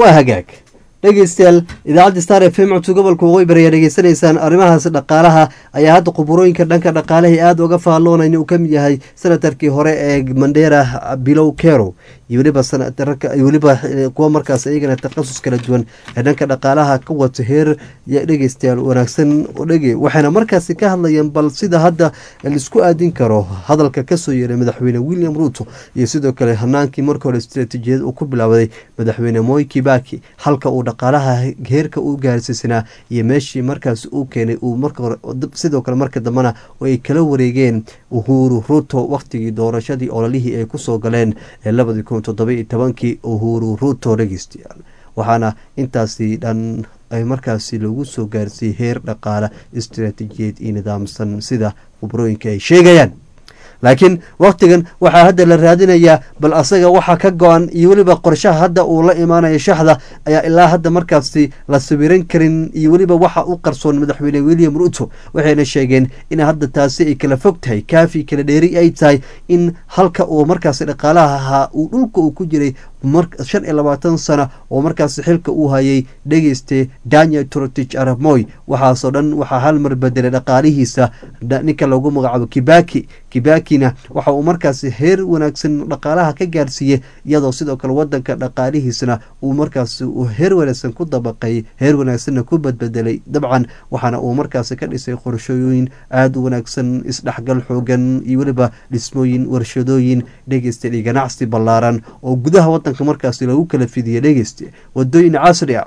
waa hagaag dhegeystayaal idaacadda star f m codka gobolka waqooyi bari ayaa dhegeysanaysaan arrimahaas dhaqaalaha ayaa hadda khuburooyinka dhanka dhaqaalaha aada uga faalloonay uu ka mid yahay senatarkii hore ee mandera bilow kero iyo weliba weliba kuwa markaas iyagana takhasus kala duwan ee dhanka dhaqaalaha ka wato heer dhegeystayaal wanaagsan dhege waxayna markaasi ka hadlayeen bal sida hadda laisku aadin karo hadalka kasoo yeeray madaxweyne william ruuto iyo sidoo kale hanaankii marka hore istaraatiijiyad uu ku bilowday madaxweyne moy kibaki halka uu dhaqaalaha heerka u gaarsiisanaa iyo meeshii markaas uu keenay uu marka hore sidoo kale marka dambena ay kala wareegeen uhuru ruto waqtigii doorashadii ololihii ay kusoo galeen ee labadii kun toddobai tobankii uhuru ruto dhegeystayaal waxaana intaasi dhan ay markaasi lagu soo gaarsiiyey heer dhaqaale istaraatiijiyeed iyo nidaamsan sida khubrooyinka ay sheegayaan laakiin wakhtigan waxaa hadda la raadinayaa bal asaga waxa ka go-an iyo weliba qorshaha hadda uu la imaanayo shaxda ayaa ilaa hadda markaasi la sawiran karin iyo weliba waxa u qarsoon madaxweyne william ruto waxayna sheegeen in hadda taasi ay kala fog tahay kaafi kala dheeri ay tahay in halka uu markaasi dhaqaalaha ahaa uu dhulka uu ku jiray shan iyo labaatan sana oo markaasi xilka uu hayay dhegeyste daniel trotich aramoy waxaasoo dhan waxaa hal mar bedelay dhaqaalihiisa ninka lagu magacaabo kibaki kibakina waxa uu markaasi heer wanaagsan dhaqaalaha ka gaarsiiyey iyadoo sidoo kale wadanka dhaqaalihiisana uu markaasi heer wanaagsan ku dabaqay heer wanaagsanna ku badbedelay dabcan waxaana uu markaasi ka dhisay qorshooyin aada u wanaagsan isdhexgal xoogan iyo weliba dhismooyin warshadooyin dhegeysta iyo ganacsi ballaaran oo gudaha wadanka markaasi lagu kala fidiya dhegeyste wadooyin casri a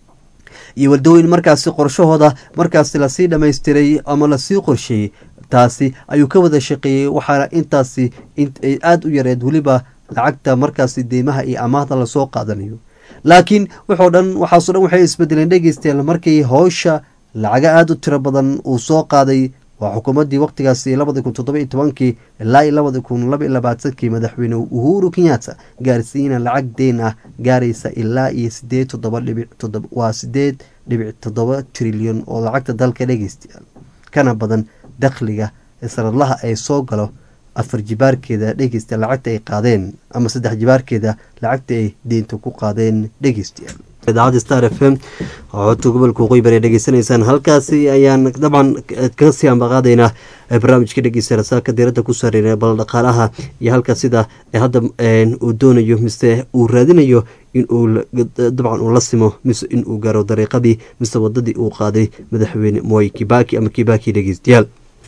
iyo wadooyin markaasi qorshahooda markaasi lasii dhamaystiray ama lasii qorsheeyey taasi ayuu ka wada shaqeeyey waxaana intaasi ay aada u yareed weliba lacagta markaasi deymaha iyo amaahda lasoo qaadanayo laakiin wuxoo dhan waxaaso dhan waxay isbedeleen dhegeystayaal markii howsha lacaga aada u tiro badan uu soo qaaday waa xukuumaddii waqtigaasi labadi kun toddoba iyo tobankii ilaa iyo labadi kun laba iyo labaatankii madaxweyne uhuru kenyatta gaarsiina lacag deyn ah gaaraysa ilaa iyo sideed toddoba dhibic toddoba waa sideed dhibic toddoba trilyan oo lacagta dalka dhegeystayaal kana badan dakhliga sanadlaha ay soo galo afar jibaarkeeda dhegeysta lacagta ay qaadeen ama saddex jibaarkeeda lacagta ay deynta ku qaadeen dhegeystayaal idaacadda star f m codka gobolka waqooyi bari dhegeysanaysaan halkaasi ayaan dabcan kasii ambaqaadaynaa barnaamijka dhegeysta rasaaka diiradda ku saareyna bal dhaqaalaha iyo halka sida hadda uu doonayo mise uu raadinayo in uu dabcan uu la simo mise in uu gaaro dariiqadii mise wadadii uu qaaday madaxweyne moy kibaki ama kibaki dhegeystayaal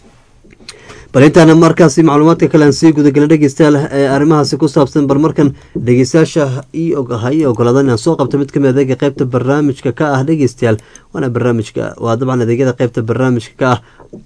bal intaana markaasi macluumaadka kale aan sii gudagala dhegeystayaal ee arrimahaasi ku saabsan bal markan dhegeystayaasha ha ii ogolaada inaan soo qabto mid kamid adeega qeybta barnaamijka ka ah dhegeystayaal waana barnaamijka waa dabcan adeegyada qeybta barnaamijka ka ah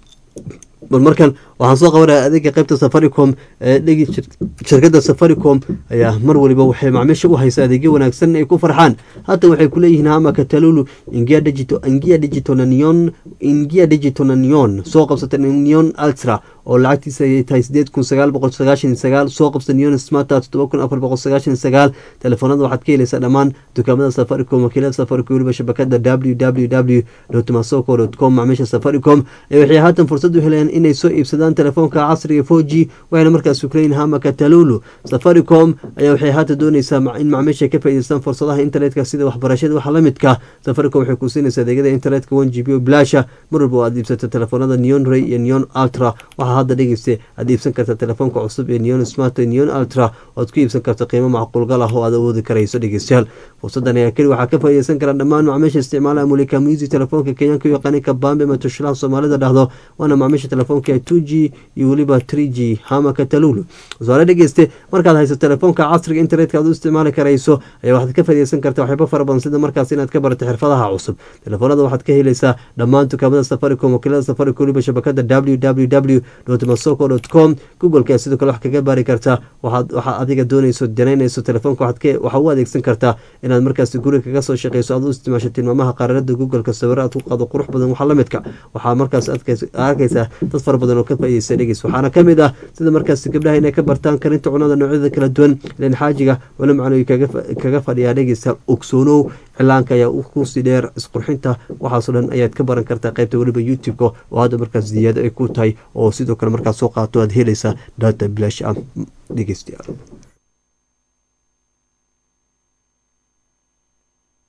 bal markan waxaan soo qabanaya adeega qeybta safaricom ee shirkadda safaricom ayaa mar waliba waxay macmiisha u haysa adeegyo wanaagsan ay ku farxaan haatan waxay kuleeyihiin hama katalulu ingia digito ingia digitonanion ingia digitonanion soo qabsata nion ultra oo lacagtiisa ay tahay sideed kun sagaal boqol sagaashan iyo sagaal soo qabsa nion smarta toddoba kun afar boqol sagaashan iyo sagaal telefoonada waxaad ka helaysaa dhammaan dukaamada safaricom wakiilada safaricom weliba shabakada w w w masoko com macmiisha safaricom waxay haatan fursad u helayaan inay soo iibsadaan telefoonka casriga four g waxayna markaas ukleyin hama katalulu safaricom ayaa waxay haatan dooneysaa in macmiisha ka faa'iideystaan fursadaha internetka sida waxbarashada waxa la midka safaricom waxay ku siinaysaa adeegyada internetka one g b o bilaasha mar walba oo aad iibsato telefoonada neon ray iyo neon ultra waxaa hadda dhegeysta aad iibsan karta telefoonka cusub ee neon smart neon ultra oo aad ku iibsan karta qiimo macquulgal ah oo aad awoodi karayso dhegeystayaal fursadan ayaa keli waxaa ka faa'iideysan kara dhammaan macmiisha isticmaalaha mulika musi telefoonka kenyaanka u yaqaani kabambe ama tushalaha soomaalida dhahdo waana macmiisha telefoonka two g iyo weliba tree g hama katalulu tusaale dhegeyste markaad hayso telefoonka casriga internetka aad u isticmaali karayso ayaa waxaad ka faa'iideysan karta waxyaabo fara badan sida markaas inaad ka barato xirfadaha cusub telefoonada waxaad ka helaysaa dhammaan dukaamada safaricom wakiilada safaricom weliba shabakada w w w masoko com googoleka sidoo kale wax kaga baari kartaa waxaa adiga doonayso danaynayso telefoonka waxaa u adeegsan kartaa inaad markaas guriga kaga soo shaqeyso aad u isticmaasho tilmaamaha qaararada googolka sawiro aad ku qaado qurux badan waxa lamidka waxaa markaas arkaysaa dad fara badan oo ka faaideysa dhegeys waxaana kamid ah sida markaas gabdhaha inay ka bartaan karinta cunada noocyada kala duwan ilan xaajiga wala macnoy kaga fadhiyaa dhegeysa ogsoonow cilaanka ayaa kusii dheer isqurxinta waxaasoo dhan ayaad ka baran kartaa qaybta weliba youtube-ka oo hadda markaas ziyaado ay ku tahay oo sidoo kale markaas soo qaato aad helaysaa data bilash ah dhegeystayaal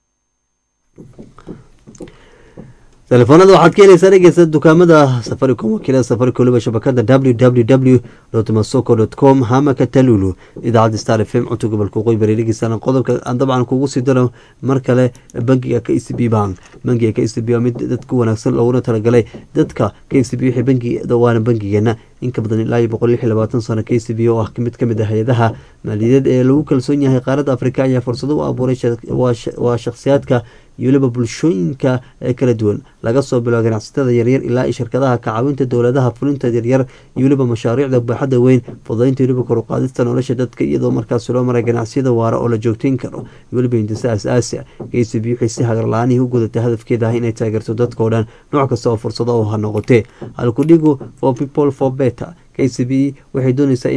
telefoonada waxaad ka helaysaa dhegeysa dukaamada safaricom wakiilada safaricom waliba shabakada www masoko com hamaka talulu idaacadda star f m cunto gobolka waqooyi bari dhegeysana qodobka aan dabcan kugu sii daro mar kale bangiga k c b bank bangiga k c b waa mid dadka wanaagsan looguna talagalay dadka k c b wixii bangiga waana bangigeena in ka badan ilaa iyo boqol lix iyo labaatan sano k c b oo ah mid kamid ah hay-adaha maaliyadeed ee lagu kalsoon yahay qaaradda afrika ayaa fursado u abuuray waa shakhsiyaadka iyo weliba bulshooyinka ee kala duwan laga soo biloa ganacsatada yaryar ilaa iyo shirkadaha ka caawinta dowladaha fulinta yaryar iyo weliba mashaariicda baaxadda weyn fudaynta weliba koruqaadista nolosha dadka iyadoo markaasi loo maray ganacsiyada waara oo la joogteyn karo iyo weliba hindisa asaasi ah k c b waxay si hagarla-aanihii u gudatay hadafkeeda ah inay taageerto dadkao dhan nooc kasta oo fursado oo ha noqotee halkudhigu for people for better k c b waxay dooneysaa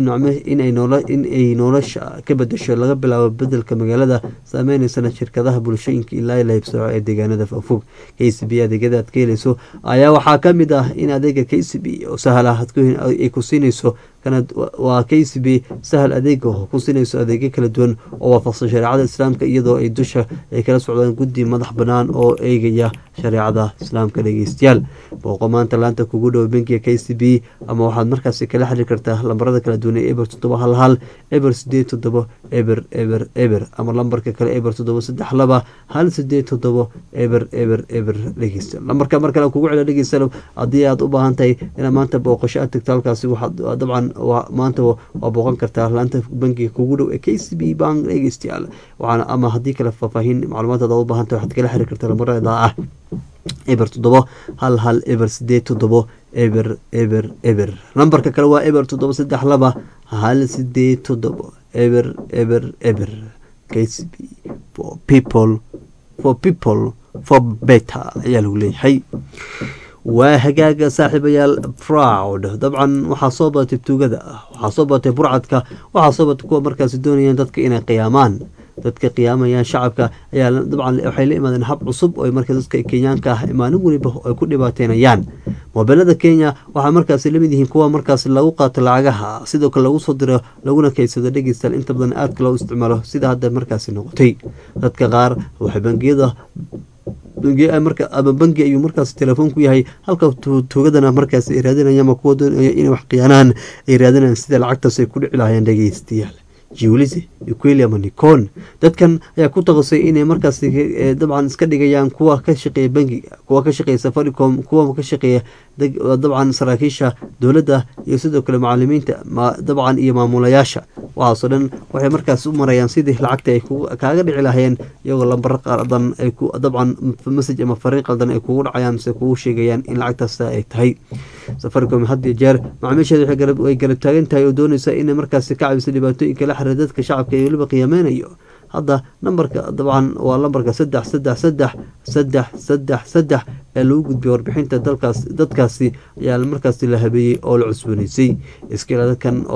inay nolosha ka bedesho laga bilaabo bedelka magaalada saameyneysan shirkadaha bulshooyinka ilaa la hibsooco ee deegaanada fogfog k c b adeegyada aad ka heleyso ayaa waxaa kamid ah in adeega k c b oo sahal ah ay ku siineyso waa k c b sahal adeega ku siinayso adeegyo kala duwan oo waafaqsan shareecada islaamka iyadoo ay dusha ay kala socdaan guddi madax banaan oo eegaya shareecada islaamka dhegeystayaal booqo maanta laanta kugu dhow bankiga k c b ama waxaad markaasi kala xiriir kartaa lambarada kala duwan ee eber toddoba hal hal eber sideed toddobo eber eber eber ama lambarka kale eber toddoba saddex laba hal sideed toddobo eber eber eber dhegeysta lambarka mar kale kugu cela dhegeysta haddii aad u baahan tahay inaad maanta booqasho aad tagto halkaasi waxaad dabcan maanta waa booqan kartaa laanta bankiga kugu dhow ee k c b bank dhegeystayaal waxaana ama haddii kale faahfaahin macluumaad aad u baahan tahay waxaad kala xiriir kartaa lambarada ah eber toddobo hal hal eber sideed toddobo eber eber eber lambarka kale waa eber toddoba saddex laba hal sideed toddobo eber eber eber k c b for people for people for better ayaa lagu leeyahay waa hagaaga saaxiibayaal proud dabcan waxaa soo badatay tuugada waxaa soo badatay burcadka waxaa soo badatay kuwa markaasi doonayaan dadka inay qiyaamaan dadka qiyaamayaan shacabka ayaa dabcan waxay la imaadeen hab cusub oo marka dadka kenyaanka ah maalin weliba ay ku dhibaateynayaan mobeelada kenya waxaa markaasi lamid yihiin kuwa markaasi lagu qaato lacagaha sidoo kale lagu soo diro laguna keysado dhegeystayaal inta badan aadka loo isticmaalo sida hadda markaasi noqotay dadka qaar waxay bangiyada marka ama bangi ayuu markaas telefoon ku yahay halka tuugadana markaas ay raadinaya ama kuwa doonaya inay wax khiyaanaan ay raadinayaan sida lacagtaas ay ku dhici lahayeen dhegeystayaal jiwlise uqueli ama nicon dadkan ayaa ku taqasay inay markaas dabcan iska dhigayaan kuwa ka shaqeeya bangiga kuwa ka shaqeeya safaricom kuwa ka shaqeeya dabcan saraakiisha dowladda iyo sidoo kale macalimiinta dabcan iyo maamulayaasha waxaasoo dhan waxay markaas u marayaan sidii lacagta ay kaaga dhici lahayeen iyagoo lambaro qaldan ay dabcan message ama fariin qaldan ay kugu dhacayaan mise kugu sheegayaan in lacagtaas ay tahay safaricom had iyo jeer macaamiisheeda way garab taagan tahay oo doonaysa inay markaasi ka cabiso dhibaatooyinka la xiriira dadka shacabka ee weliba qiyaameynayo hadda nambarka dabcan waa lambarka saddex saddex saddex saddex saddex saddex ee lagu gudbiyay warbixinta dalkaas dadkaasi ayaa markaasi la habeeyey oo la cusbooneysay iskila dadkan oo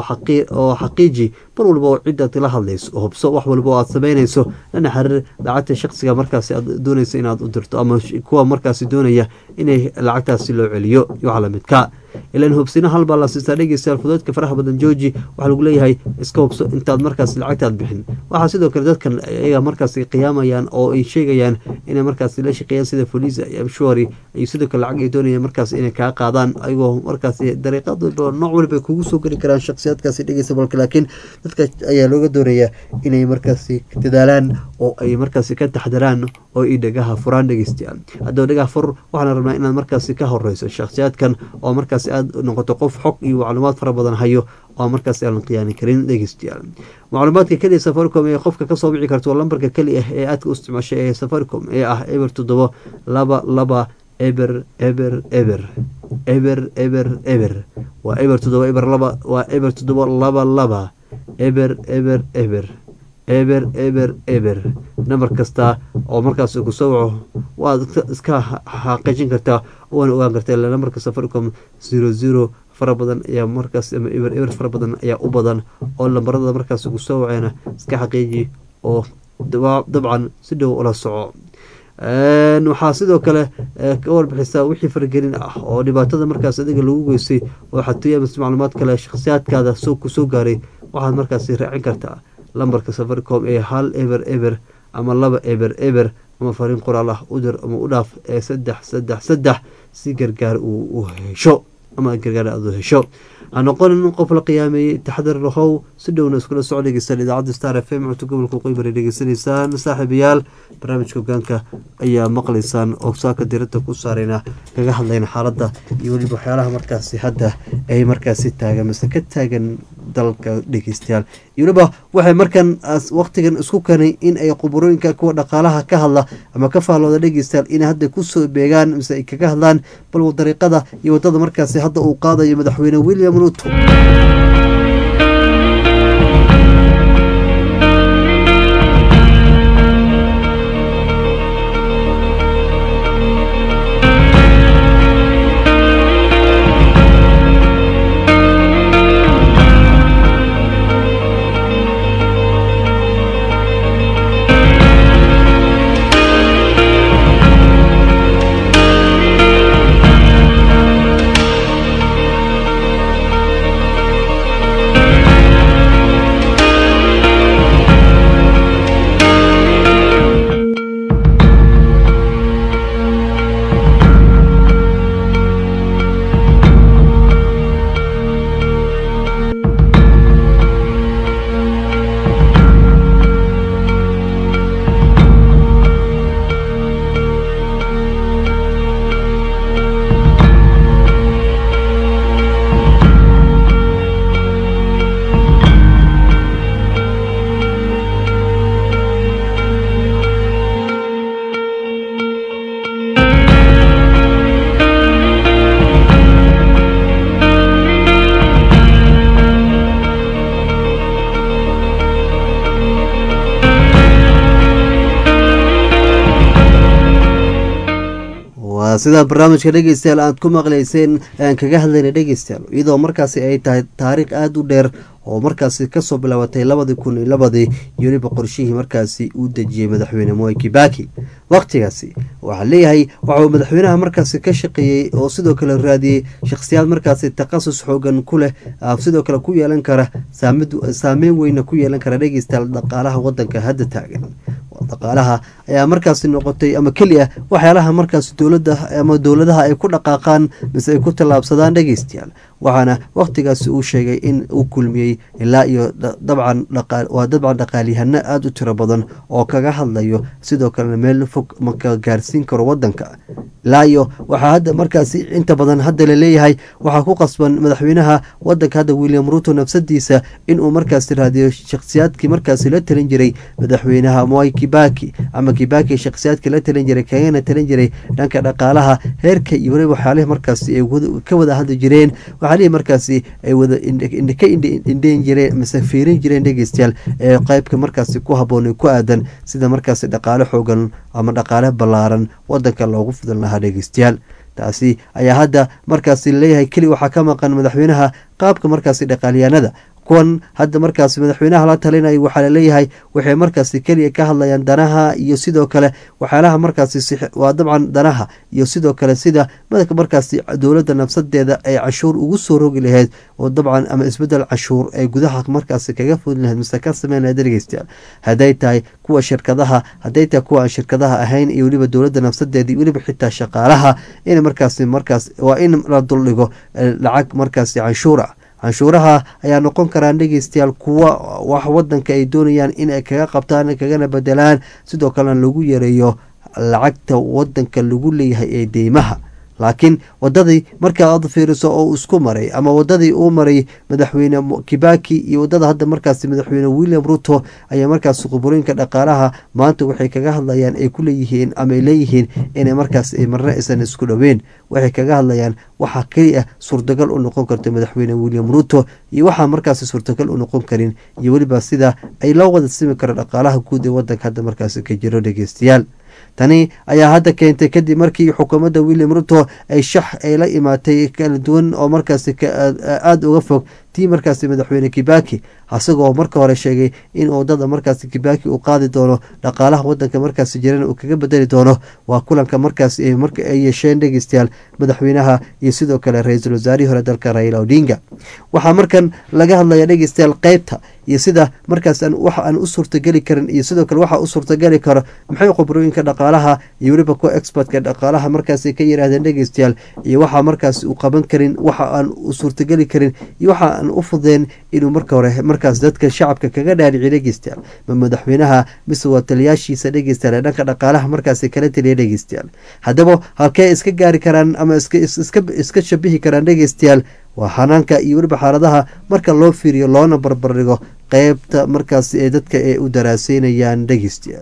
xaqiiji mar walba oo cidaad la hadlayso hubso wax walba oo aad sameynayso lana xiriir lacagta shaqsiga markaasi aad doonaysa inaad u dirto ama kuwa markaasi doonaya inay lacagtaasi loo celiyo iyo waxa lamidka ilan hubsina halbaa la siistaa dhegeystayaal fudeedka faraha badan jooji waxaa lagu leeyahay iska hubso intaad markaas lacagtaad bixin waxaa sidoo kale dadkan ayaga markaas qiyaamayaan oo ay sheegayaan inay markaas la shaqeeyaan sida folisa iyo amshuari iyo sidoo kale lacag ay doonayaan markaas inay kaa qaadaan ayagoo markaas dariiqad walba nooc waliba kugu soo geli karaan shakhsiyaadkaasi dhegeysta balka laakiin dadka ayaa looga doonayaa inay markaasi dadaalaan oo ay markaasi ka taxdaraan oo ay dhagaha furaan dhegeystayaal haddaba dhagaha fur waxaana rabnaa inaad markaasi ka horeyso shakhsiyaadkan oo markaas aad noqoto qof xog iyo macluumaad fara badan hayo oo markaas aanan khiyaani karin dhegeystayaal macluumaadka keliya safaricom ee qofka kasoo bici karta waa lambarka keli ah ee aadka u isticmaashay ee safaricom ee ah eber toddoba laba laba eber eber eber eber eber eber waa eber toddoba eber laba waa eber toddoba laba laba eber eber eber eber eber eber nambar kasta oo markaas kusoo waco waad iska xaqiijin kartaa waana ogaan kartaa ila nambarka safaricom zero zero fara badan ayaa markaas ama eber eber fara badan ayaa u badan oo lambarada markaas kusoo waceena iska xaqiiji oo dabcan si dhow ula soco waxaa sidoo kale ka warbixisaa wixii faragelin ah oo dhibaatada markaas adiga lagu geystay oo xatooya mise macluumaad kale shakhsiyaadkaada kusoo gaaray waxaad markaasi raacin kartaa lambarka safaricom ee hal eber eber ama laba eber eber ama fariin qoraal ah u dir ama u dhaaf ee saddex saddex saddex si gargaar uu u hesho ama gargaar aad u hesho ha noqonin qof la qiyaameeyey taxadar lahow si dhowna iskula soo dhegeystaan idaacadda star f m codka gobolka qoybari dhegeysanaysaan saaxiibayaal barnaamijka hogaanka ayaa maqlaysaan oo saaka diradda ku saarayna kaga hadlayna xaaladda iyo weliba waxyaalaha markaasi hadda ay markaasi taagan mise ka taagan dalka dhegeystayaal iyo weliba waxay markan waqtigan isku keenay in ay quburooyinka kuwa dhaqaalaha ka hadla ama ka faallooda dhegeystayaal inay hadda kusoo beegaan mise ay kaga hadlaan bal dariiqada iyo wadada markaasi hadda uu qaadayo madaxweyne william ruto sidaa barnaamijka dhegeystayaal aad ku maqlayseen aan kaga hadlayna dhegeystayaal iyadoo markaasi ay tahay taariikh aada u dheer oo markaasi kasoo bilaabatay labadii kun iyo labadii iyo weliba qorshihii markaasi uu dejiyey madaxweyne moi kibaki waqtigaasi waxaa leeyahay waxauu madaxweynaha markaasi ka shaqeeyey oo sidoo kale raadiyey shakhsiyaad markaasi takhasus xoogan ku leh sidoo kale ku yeelan kara saameyn weyna ku yeelan kara dhegeystayaal dhaqaalaha wadanka hadda taagan dhaqaalaha ayaa markaasi noqotay ama keli ah waxyaalaha markaasi dowlada ama dowladaha ay ku dhaqaaqaan mise ay ku tallaabsadaan dhegeystayaal waxaana waqtigaasi uu sheegay in uu kulmiyey ilaa iyo dabcan waa dabcan dhaqaalyahano aada u tiro badan oo kaga hadlayo sidoo kalena meel fog maka gaarsiin karo wadanka ilaa iyo waxaa hadda markaasi inta badan hadda laleeyahay waxaa ku qasban madaxweynaha wadanka hadda william ruto nafsadiisa inuu markaasi raadiyo shakhsiyaadkii markaasi la talin jiray madaxweynaha moi kibaki ama kibaki shakhsiyaadkii la talin jiray kagana talin jiray dhanka dhaqaalaha heerka iyo weliba waxyaalihi markaasi ay ka wada hadli jireen waxaalihi markaasi ay wada ka indheyn jireen mise fiirin jireen dhegeystayaal ee qeybka markaasi ku haboon ku aadan sida markaasi dhaqaale xoogan ama dhaqaale ballaaran wadanka loogu fidan lahaa dhegeystayaal taasi ayaa hadda markaasi leeyahay keli waxaa ka maqan madaxweynaha qaabka markaasi dhaqaalyahanada kuwan hadda markaasi madaxweynaha la talinaya waxaa laleeyahay waxay markaasi keliya ka hadlayaan danaha iyo sidoo kale waxyaalaha markaasi waa dabcan danaha iyo sidoo kale sida madaka markaasi dowladda nafsadeeda ay cashuur ugu soo rogi lahayd oo dabcan ama isbedel cashuur ay gudaha markaasi kaga fudin lahayd mise ka sameyn lahayd dhegeystayaal hadday tahay kuwa shirkadaha hadday tahay kuwa aan shirkadaha ahayn iyo weliba dowladda nafsadeeda iyo weliba xitaa shaqaalaha in markaasi markaas waa in la duldhigo lacag markaasi canshuur ah canshuuraha ayaa noqon karaan dhegeystayaal kuwa wax wadanka ay doonayaan inay kaga qabtaan kagana bedelaan sidoo kalena lagu yareeyo lacagta wadanka lagu leeyahay ee deymaha laakiin wadadii markaa aad fiiriso oo isku maray ama wadadii uu maray madaxweyne kibaki iyo wadada hadda markaasi madaxweyne william ruto ayaa markaasi quburooyinka dhaqaalaha maanta waxay kaga hadlayaan ay ku leeyihiin ama ay leeyihiin inay markaas marna aysan isku dhoweyn waxay kaga hadlayaan waxaa keli ah suurtagal u noqon karta madaxweyne william ruto iyo waxaa markaasi suurtagal u noqon karin iyo weliba sida ay loo wada simi karo dhaqaalaha guud ee wadanka hadda markaasi ka jiro dhegeystayaal tani ayaa hadda keentay kadib markii xukuumadda william ruto ay shax ay la imaatay kala duwan oo markaasi aada uga fog tii markaasi madaxweyne kibaki asagoo marka hore sheegay in wadada markaasi kibaki uu qaadi doono dhaqaalaha wadanka markaasi jirana uu kaga bedeli doono waa kulanka markaasi marka ay yeesheen dhegeystayaal madaxweynaha iyo sidoo kale ra-iisul wasaarihii hore dalka raila odinga waxaa markan laga hadlaya dhegeystayaal qeybta iyo sida markaas waxa aan u suurtageli karin iyo sidoo kale waxa u suurtageli karo maxay khibrooyinka dhaqaalaha iyo weliba kuwa expertka dhaqaalaha markaasi ka yiraahdeen dhegeystayaal iyo waxa markaas uu qaban karin waxa aan u suurtageli karin iyo waxa aan u fudeen inuu marka hore markaas dadka shacabka kaga dhaadhiciy dhegeystayaal ma madaxweynaha mise waa taliyaashiisa dhegeystayaal ee dhanka dhaqaalaha markaasi kala taliya dhegeystayaal haddaba halkee iska gaari karaan ama iska shabihi karaan dhegeystayaal waa xanaanka iyo weliba xaaladaha marka loo fiiriyo loona barbardhigo qeybta markaasi ee dadka ee u daraaseynayaan dhegeystayaal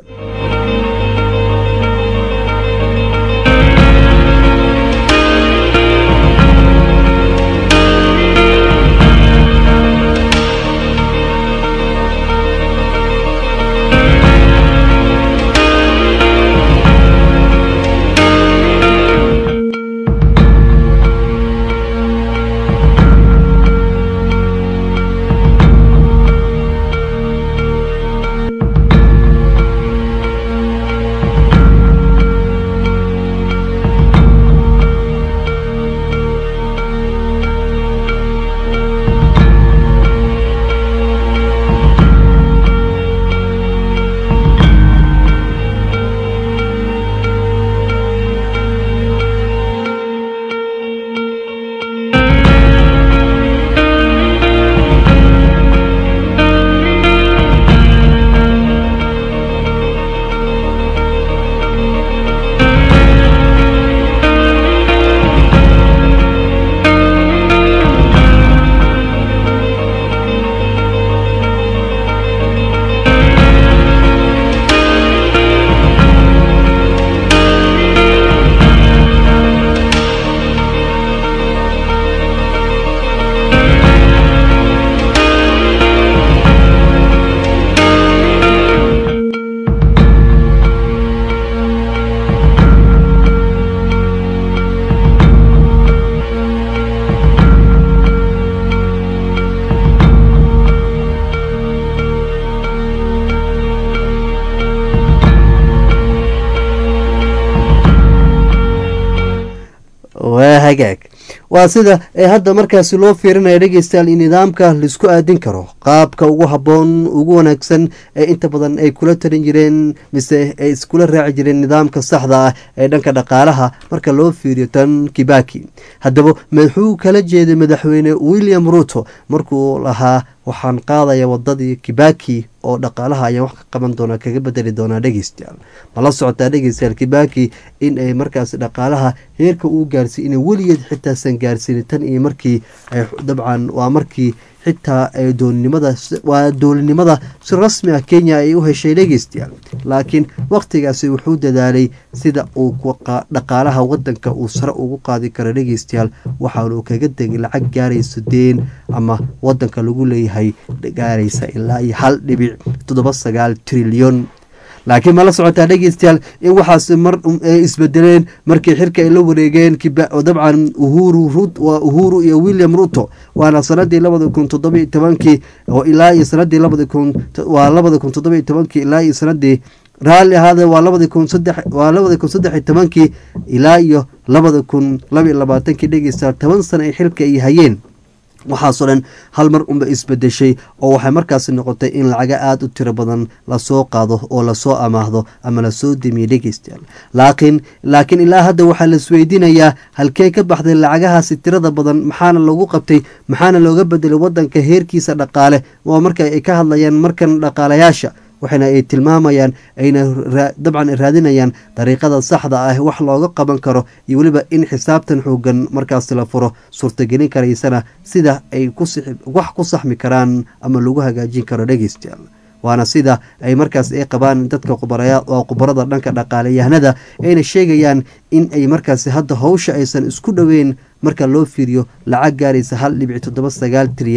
waa hagaag waa sida ee hadda markaasi loo fiirinaya dhegeystayaal in nidaamka laisku aadin karo qaabka ugu habboon ugu wanaagsan ee inta badan ay kula talin jireen mise ay iskula raaci jireen nidaamka saxda ah ee dhanka dhaqaalaha marka loo fiiriyo tan kibaki haddaba muxuu kala jeeday madaxweyne william ruto markuu lahaa waxaan qaadaya wadadii kibaki oo dhaqaalaha ayaan wax ka qaban doonaa kaga bedeli doonaa dhegeystayaal ma la socotaa dhegeystayaal kibaki in ay markaas dhaqaalaha heerka uu gaarsiy inay weligeed xitaasan gaarsiinin tan iyo markii ay dabcan waa markii xitaa doolinimada waa doolinimada si rasmi ah kenya ay u heshay dhegeystayaal laakiin waqtigaasi wuxuu dadaalay sida uu dhaqaalaha wadanka uu sare ugu qaadi karo dhegeystayaal waxaanu kaga degay lacag gaarayso deen ama wadanka lagu leeyahay gaaraysa ilaa iyo hal dhibic toddoba sagaal trilyon laakiin mala socotaa dhegeystayaal in waxaas mar ay isbedeleen markii xirka ay la wareegeen dabcan uhuru waa uhuru iyo william ruto waana sanadii labada kun toddobiyo tobankii oo ilaa iyo sanadii labada kun waa labada kun toddobiyo tobankii ilaa iyo sanadii raalli ahaade waa labada kun saddex waa labada kun saddex iyo tobankii ilaa iyo labada kun laba iyo labaatankii dhegeystayaal toban sano ay xilka ay hayeen waxaasoo dhan hal mar unba isbedeshay oo waxay markaasi noqotay in lacaga aada u tiro badan lasoo qaado oo lasoo amaahdo ama lasoo demiye dhegeystayaal laakiin laakiin ilaa hadda waxaa la isweydiinayaa halkee ka baxday lacagahaasi tirada badan maxaana lagu qabtay maxaana looga bedelay wadanka heerkiisa dhaqaale oo marka ay ka hadlayaan markan dhaqaalayaasha waxayna ay tilmaamayaan ayna dabcan raadinayaan dariiqada saxda ah wax looga qaban karo iyo weliba in xisaabtan xoogan markaasi la furo suurtagelin karaysana sida ay wax ku saxmi karaan ama lagu hagaajin karo dhegeystayaal waana sida ay markaas ay qabaan dadka khubarada dhanka dhaqaaleyahanada ayna sheegayaan in ay markaasi hadda howsha aysan isku dhoweyn marka loo fiiriyo lacag gaaraysa hal dhibic toddoba sagaal trilyan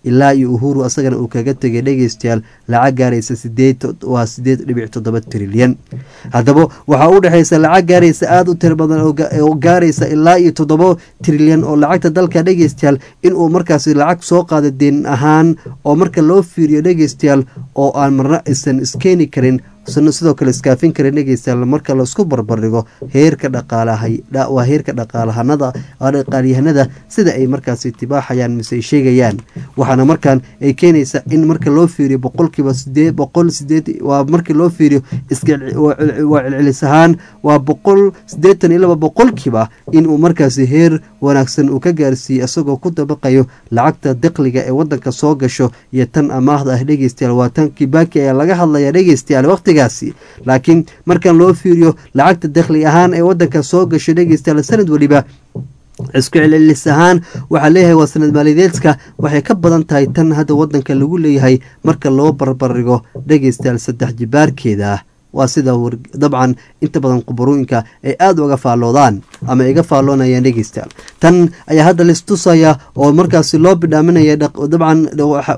ilaa iyo uhuru asagana uu kaga tegay dhegeystayaal lacag gaaraysa sideed waa sideed dhibic toddoba trilyan haddaba waxaa u dhexeysa lacag gaaraysa aada u tiro badan oo gaaraysa ilaa iyo toddoba trilyan oo lacagta dalka dhegeystayaal inuu markaasi lacag soo qaada deen ahaan oo marka loo fiiriyo dhegeystayaal oo aan marna aysan iskeeni karin sidoo kale iskaafin kara dhegeystayaal marka laisku barbardhigo heerka dhaqaalawaa heerka dhaqaalahanada dhaqaalyahanada sida ay markaasi tibaaxayaan mise ay sheegayaan waxaana markaan ay keenaysa in marka loo fiiriyo boqolkiiba sideed boqol sideed waa markii loo fiiriyo iskawaa celcelis ahaan waa boqol sideetan iyo laba boqolkiiba inuu markaasi heer wanaagsan uu ka gaarsiiyey isagoo ku dabaqayo lacagta daqliga ee wadanka soo gasho iyo tan amaahda ah dhegeystayaal waa tan kibaki ayaa laga hadlaya dhegeystayaal waqti laakiin markan loo fiiriyo lacagta dakhli ahaan ee wadanka soo gasho dhegeystayaal sanad weliba isku celcelis ahaan waxaa leeyahay waa sanad maaliyadeedka waxay ka badan tahay tan hadda wadanka lagu leeyahay marka loo barbardhigo dhegeystayaal saddex jibaarkeeda ah waa sida dabcan inta badan qubarooyinka ay aada uga faalloodaan ama iga faalloonayaan dhegeystayaal tan ayaa hadda laistusaya oo markaasi loo bidhaaminaya dabcan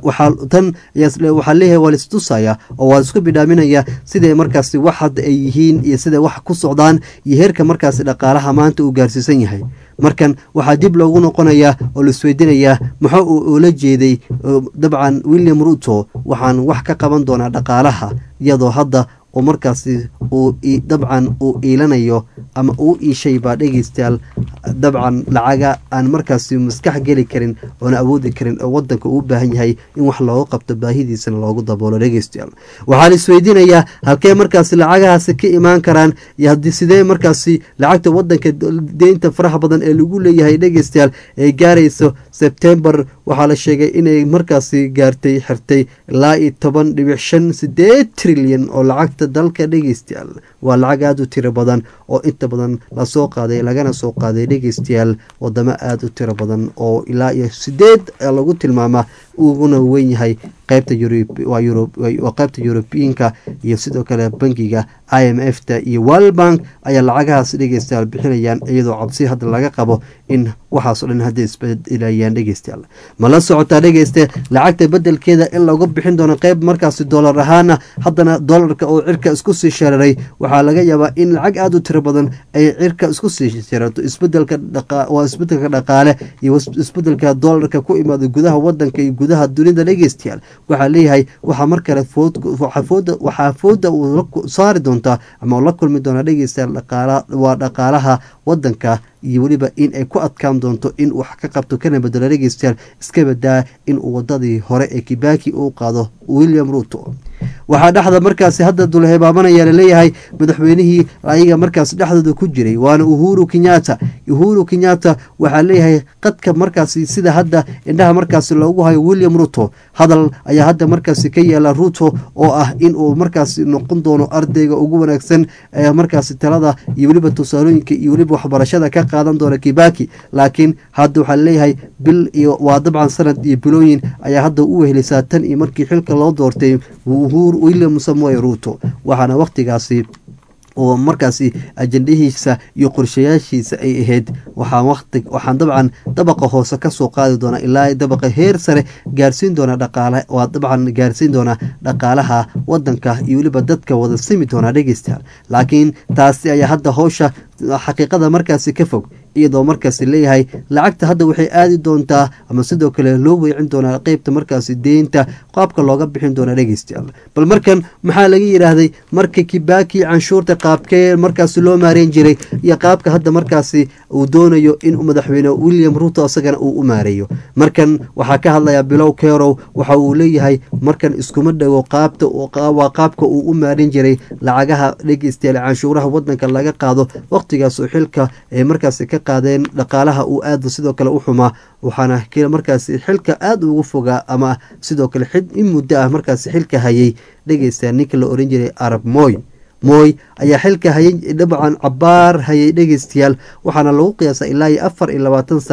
tan waxaa leeyahay waa laistusaya oo waa isku bidhaaminaya siday markaasi wax hadda ay yihiin iyo siday wax ku socdaan iyo heerka markaasi dhaqaalaha maanta uu gaarsiisan yahay markan waxaa dib loogu noqonayaa oo laisweydinayaa muxuu uu ula jeeday dabcan william ruto waxaan wax ka qaban doonaa dhaqaalaha iyadoo hadda oo markaasi uu dabcan uu iilanayo ama uu iishay baa dhegeystayaal dabcan lacaga aan markaasi maskax geli karin oona awoodi karin oo wadanka uu baahan yahay in wax looga qabto baahidiisana loogu daboolo dhegeystayaal waxaa la isweydiinayaa halkee markaasi lacagahaasi ka imaan karaan iyo haddii sidee markaasi lacagta wadanka deynta faraha badan ee lagu leeyahay dhegeystayaal ay gaarayso sebtembar waxaa la sheegay inay markaasi gaartay xirtay ilaa iyo toban dhibic shan sideed trilyan oo lacagta dalka dhegeystayaal waa lacag aada u tiro badan oo inta badan lasoo qaaday lagana soo qaaday dhegeystayaal wadamo aada u tiro badan oo ilaa iyo sideed lagu tilmaamaa uguna weyn yahay qeybta waa qeybta yurubiyiinka iyo sidoo kale bangiga i m f ta iyo world bank ayaa lacagahaas dhegeystayaal bixinayaan iyadoo cabsi hadda laga qabo in waxaasoo dhan hadday isbedelayaan dhegeystayaal ma la socotaa dhegeyste lacagta bedelkeeda in lagu bixin doono qeyb markaasi doolar ahaana haddana doolarka oo cirka isku sii shareeray waxaa laga yaabaa in lacag aada u tiro badan ay cirka isku sii sharato isbedelka waa isbedelka dhaqaale iyo isbedelka doolarka ku imaada gudaha wadanka iyo gudaha dunida dhegeystayaal waxaa leeyahay waxaa mar kale waxaa fooda uu saari doontaa ama la kulmi doonaa dhegeystayaal waa dhaqaalaha wadanka iyo weliba in ay ku adkaan doonto in wax ka qabto kana bedelo dhegeystayaal iska badaa in uu wadadii hore ee kibaki uu qaado william ruto waxaa dhexda markaasi hadda dulhebaabanaya laleeyahay madaxweynihii ayaga markaas dhexdooda ku jiray waana uhuru kenyatta uhuru kenyatta waxaa leeyahay qadka markaasi sida hadda indhaha markaasi loogu hayo william ruto hadal ayaa hadda markaasi ka yeela ruto oo ah inuu markaasi noqon doono ardayga ugu wanaagsan ee markaasi talada iyo weliba tusaalooyinka iyo weliba waxbarashada ka qaadan doona kibaki laakiin hadda waxaa leeyahay bil iyo waa dabcan sanad iyo bilooyin ayaa hadda u wehelisaa tan iyo markii xilka loo doortay william samoy ruto waxaana wakhtigaasi oo markaasi ajandahiisa iyo qorshayaashiisa ay ahayd waxaan dabcan dabaqa hoose kasoo qaadi doonaa ilaa dabaqa heer sare gaarsiin doona dhaqaale waa dabcan gaarsiin doona dhaqaalaha wadanka iyo weliba dadka wada simi doonaa dhegeystayaal laakiin taasi ayaa hadda howsha xaqiiqada markaasi ka fog iyadoo markaasi leeyahay lacagta hadda waxay aadi doontaa ama sidoo kale loo weecin doonaa qeybta markaasi deynta qaabka looga bixin doona dhegeystayaal bal markan maxaa laga yidhaahday marka kibaki canshuurta qaabkee markaasi loo maareyn jiray iyo qaabka hadda markaasi uu doonayo in madaxweyne william ruto isagana uu u maareeyo markan waxaa ka hadlaya bilow kerow waxa uu leeyahay markan iskuma dhago qaabta waa qaabka uu u maareyn jiray lacagaha dhegeystayaal canshuuraha wadanka laga qaado waqtigaas oo xilka ee markaasi ka qaadeen dhaqaalaha uu aada sidoo kale u xumaa waxaana markaasi xilka aada ugu fogaa ama sidoo kale in muddo ah markaasi xilka hayay dhegeysta ninka la oran jiray arab moy mooy ayaa xilka hayay dabcan cabaar hayay dhegeystayaal waxaana lagu qiyaasa ilaa iyo afar iyo labaatan sana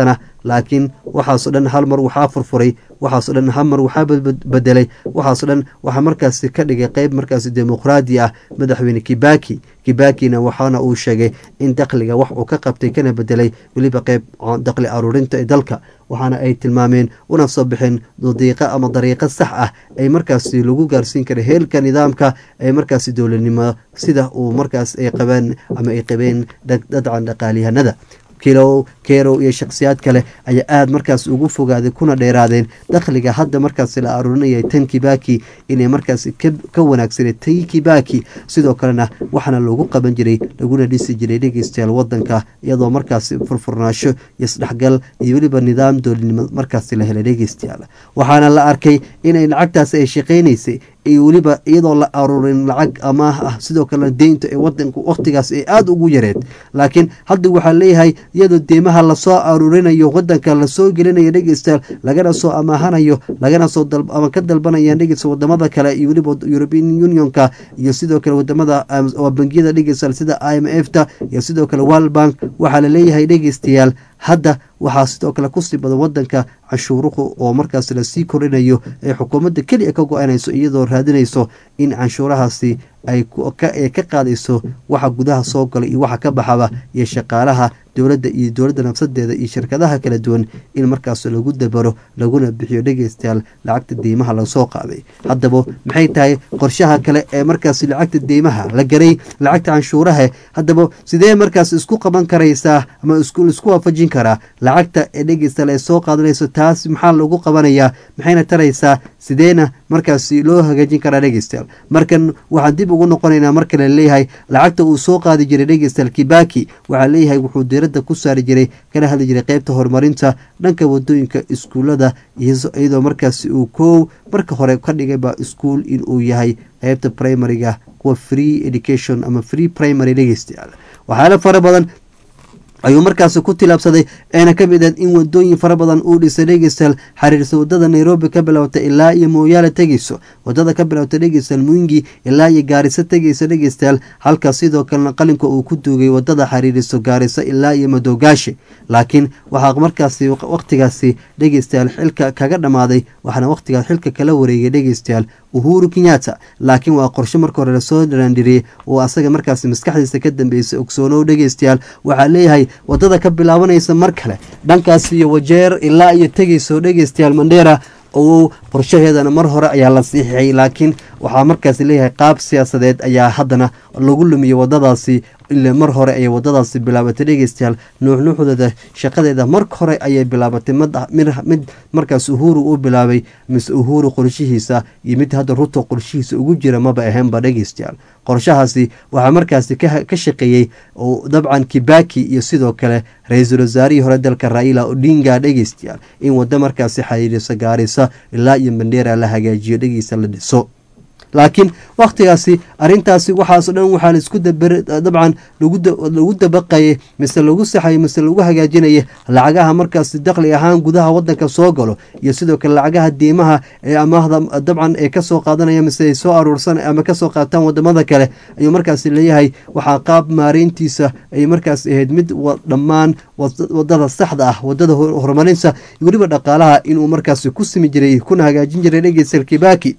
laakiin waxaasoo dhan hal mar waxaa furfuray waxaasoo dhan hal mar waxaa bedelay waxaasoo dhan waxaa markaasi ka dhigay qeyb markaasi dimuqraadi ah madaxweyne kibaki kibakina waxaana uu sheegay in dakhliga wax uu ka qabtay kana bedelay weliba qeyb dakhli aruurinta ee dalka waxaana ay tilmaameen una soo bixeen diiqa ama dariiqo sax ah ay markaasi lagu gaarsiin kara heelka nidaamka ee markaasi dowladnimo sida uu markaas ay qabeen ama ay qabeen dadcan dhaqaalyahanada kilow kerow iyo shakhsiyaad kale ayaa aada markaas ugu fogaaday kuna dheeraadeen dakhliga hadda markaasi la aruurinayay tan kibaki inay markaasi ka wanaagsanay tan kibaki sidoo kalena waxaana loogu qaban jiray laguna dhisi jiray dhegeystayaal wadanka iyadoo markaasi furfurnaasho iyo isdhexgal iyo weliba nidaam dowladnimo markaasi la helay dhegeystayaal waxaana la arkay inay lacagtaasi ay shaqeynaysay iyo weliba iyadoo la aruurin lacag amaah ah sidoo kalena deynta ee wadanka wakhtigaas ay aada ugu yareed laakiin hadda waxaa leeyahay iyadoo deymaha lasoo aruurinayo wadanka lasoo gelinayo dhegeystayaal lagana soo amaahanayo lagana soo ama ka dalbanayaan dhegeysta wadamada kale iyo weliba european unionka iyo sidoo kale wadamada bangiyada dhegeystayaal sida i m f ta iyo sidoo kale world bank waxaa la leeyahay dhegeystayaal hadda waxaa sidoo kale kusii badan wadanka canshuuruhu oo markaas lasii korinayo ee xukuumadda keliya ka go-anayso iyadoo raadinayso in canshuurahaasi ay ka qaadayso waxa gudaha soo gala iyo waxa ka baxaba iyo shaqaalaha dowladda iyo dowladda nafsadeeda iyo shirkadaha kala duwan in markaas lagu dabaro laguna bixiyo dhegeystayaal lacagta deymaha lasoo qaaday haddaba maxay tahay qorshaha kale ee markaas lacagta deymaha la garay lacagta canshuuraha haddaba sidee markaas isku qaban karaysaa ama isku waafajin karaa lacagta ee dhegeystayaal ay soo qaadanayso taas maxaa lagu qabanayaa maxayna taraysaa sideena markaasi loo hagaajin karaa dhegeystayaal markan waxaan dib ugu noqonaynaa marka la leeyahay lacagta uu soo qaadi jiray dhegeystayaal kibaki waxaa leeyahay wuxuu diiradda ku saari jiray kana hadli jiray qeybta horumarinta dhanka wadooyinka iskuullada iyadoo markaasi uu koow marka hore ka dhigayba iskuol inuu yahay qeybta primariga kuwa free education ama free primary dhegeystayaal waxyaala fara badan ayuu markaasi ku tilaabsaday eena ka mid ahed in wadooyin fara badan uu dhisay dhegeystayaal xiriirsa wadada nairobi ka bilowta ilaa iyo mooyaale tegeyso wadada ka bilowta dhegeystayaal muingi ilaa iyo gaariso tegeysa dhegeystayaal halka sidoo kalena qalinka uu ku duugay wadada xiriiriso gaariso ilaa iyo madowgaashi laakiin waxaa markaasi waqtigaasi dhegeystayaal xilka kaga dhammaaday waxaana waqtigaas xilka kala wareegay dhegeystayaal uhuru kenyatta laakiin waa qorshe marka hore lasoo dharaandhiriyey oo asaga markaasi maskaxdiisa ka dambeysay ogsoonow dhegeystayaal waxaa leeyahay wadada ka bilaabanaysa mar kale dhankaas iyo wajeer ilaa iyo tegeyso dhegeystayaal mandheera oo qorshaheedana mar hore ayaa la siixiyay laakiin waxaa markaas leeyahay qaab siyaasadeed ayaa haddana lagu lumiyey wadadaasi ila mar hore ayay wadadaasi bilaabatay dhegeystayaal nuuxnuuxdeeda shaqadeeda marka hore ayay bilaabatay mid markaas uhuru uu bilaabay mise uhuru qorshihiisa iyo mid hadda ruto qorshihiisa ugu jira maba ahaynba dhegeystayaal qorshahaasi waxaa markaasi ka shaqeeyey oo dabcan kibaki iyo sidoo kale ra-iisul wasaarihii hore dalka raila odinga dhegeystayaal in waddo markaasi xiriirisa gaarisa ilaa iyo mandheera la hagaajiyo dhegeysta la dhiso laakiin wakhtigaasi arintaasi waxaaso dhan waxaa laisku dabcan lagu dabaqayay mise lagu saxayay mise lagu hagaajinayay lacagaha markaasi dakhli ahaan gudaha wadanka soo galo iyo sidoo kale lacagaha diimaha ee amaahda dabcan ee kasoo qaadanaya mise ay soo aruursan ama kasoo qaataan wadamada kale ayuu markaasi leeyahay waxaa qaab maareyntiisa ay markaas ahayd mid dhammaan wadada saxda ah wadada horumarinta weliba dhaqaalaha inuu markaasi ku simi jiray kuna hagaajin jiray dhegeysal kibaki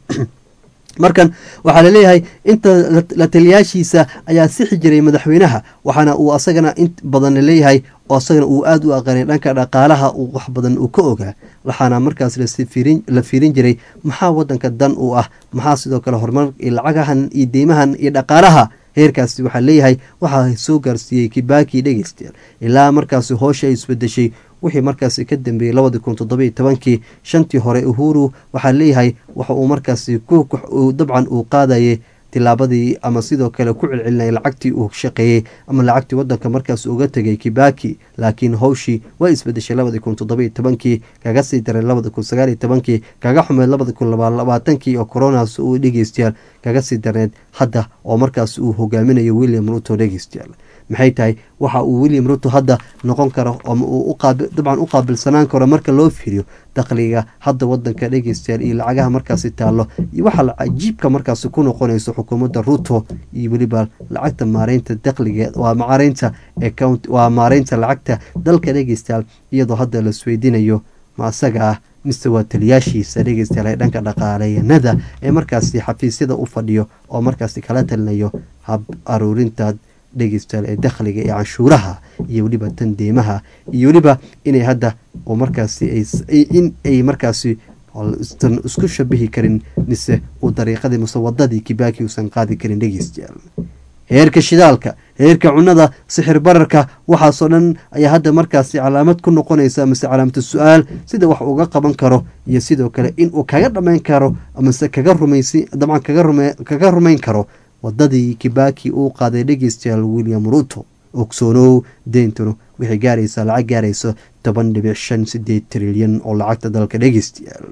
markan waxaa laleeyahay inta la taliyaashiisa ayaa sixi jiray madaxweynaha waxaana uu asagana in badan laleeyahay oo asagana uu aada u aqaanay dhanka dhaqaalaha wax badan uu ka ogaa waxaana markaas la fiirin jiray maxaa wadanka dan u ah maxaa sidoo kale horumar iyo lacagahan iyo deymahan iyo dhaqaalaha heerkaasi waxaa leeyahay waxaa soo gaarsiiyey kibaki dhegeystayaal ilaa markaasi hoosha ay isbedeshay wixii markaasi ka dambeeyey labadii kun toddobiyo tobankii shantii hore uhuru waxaa leeyahay waxa uu markaasi dabcan uu qaadayay tilaabadii ama sidoo kale ku celcelinaya lacagtii uu shaqeeyey ama lacagtii wadanka markaas uga tegay kibaki laakiin howshii waa isbedeshay labadii kun toddobiyo tobankii kaga sii daray labadi kun sagaaliyo tobankii kaga xumeed labadi kun labaalabaatankii oo coronas uu dhegeystayaal kaga sii darneed hadda oo markaas uu hogaaminayo william ruto dhegeystayaal maxay tahay waxa uu william ruto hadda noqon karo ama uu dabcan u qaabilsanaan karo marka loo fiiriyo dakhliga hadda wadanka dhegeystayaal iyo lacagaha markaasi taallo iyo waxa cajiibka markaasi ku noqonayso xukuumadda ruto iyo weliba lacagta maareynta dakhliga waa maareynta account waa maareynta lacagta dalka dhegeystayaal iyadoo hadda la isweydiinayo ma asaga ah mise waa taliyaashiisa dhegeystayaal ee dhanka dhaqaaleyanada ee markaasi xafiisyada u fadhiyo oo markaasi kala talinayo hab aruurinta dhegeystayaal ee dakhliga ee canshuuraha iyo weliba tan deymaha iyo weliba inay hadda oo markaasi in ay markaasi san isku shabihi karin mise uu dariiqadii mise wadadii kibaaki uusan qaadi karin dhegeystayaal heerka shidaalka heerka cunada sixir bararka waxaasoo dhan ayaa hadda markaasi calaamad ku noqonaysa mise calaamatu su-aal sida wax uga qaban karo iyo sidoo kale inuu kaga dhammayn karo amase kaga rumaysi dabcan kaga rumayn karo wadadii kibaaki uu qaaday dhegeystayaal william ruto ogsoonow deyntuna waxay gaaraysaa lacag gaarayso toban dhibic shan sideed trilyan oo lacagta dalka dhegeystayaal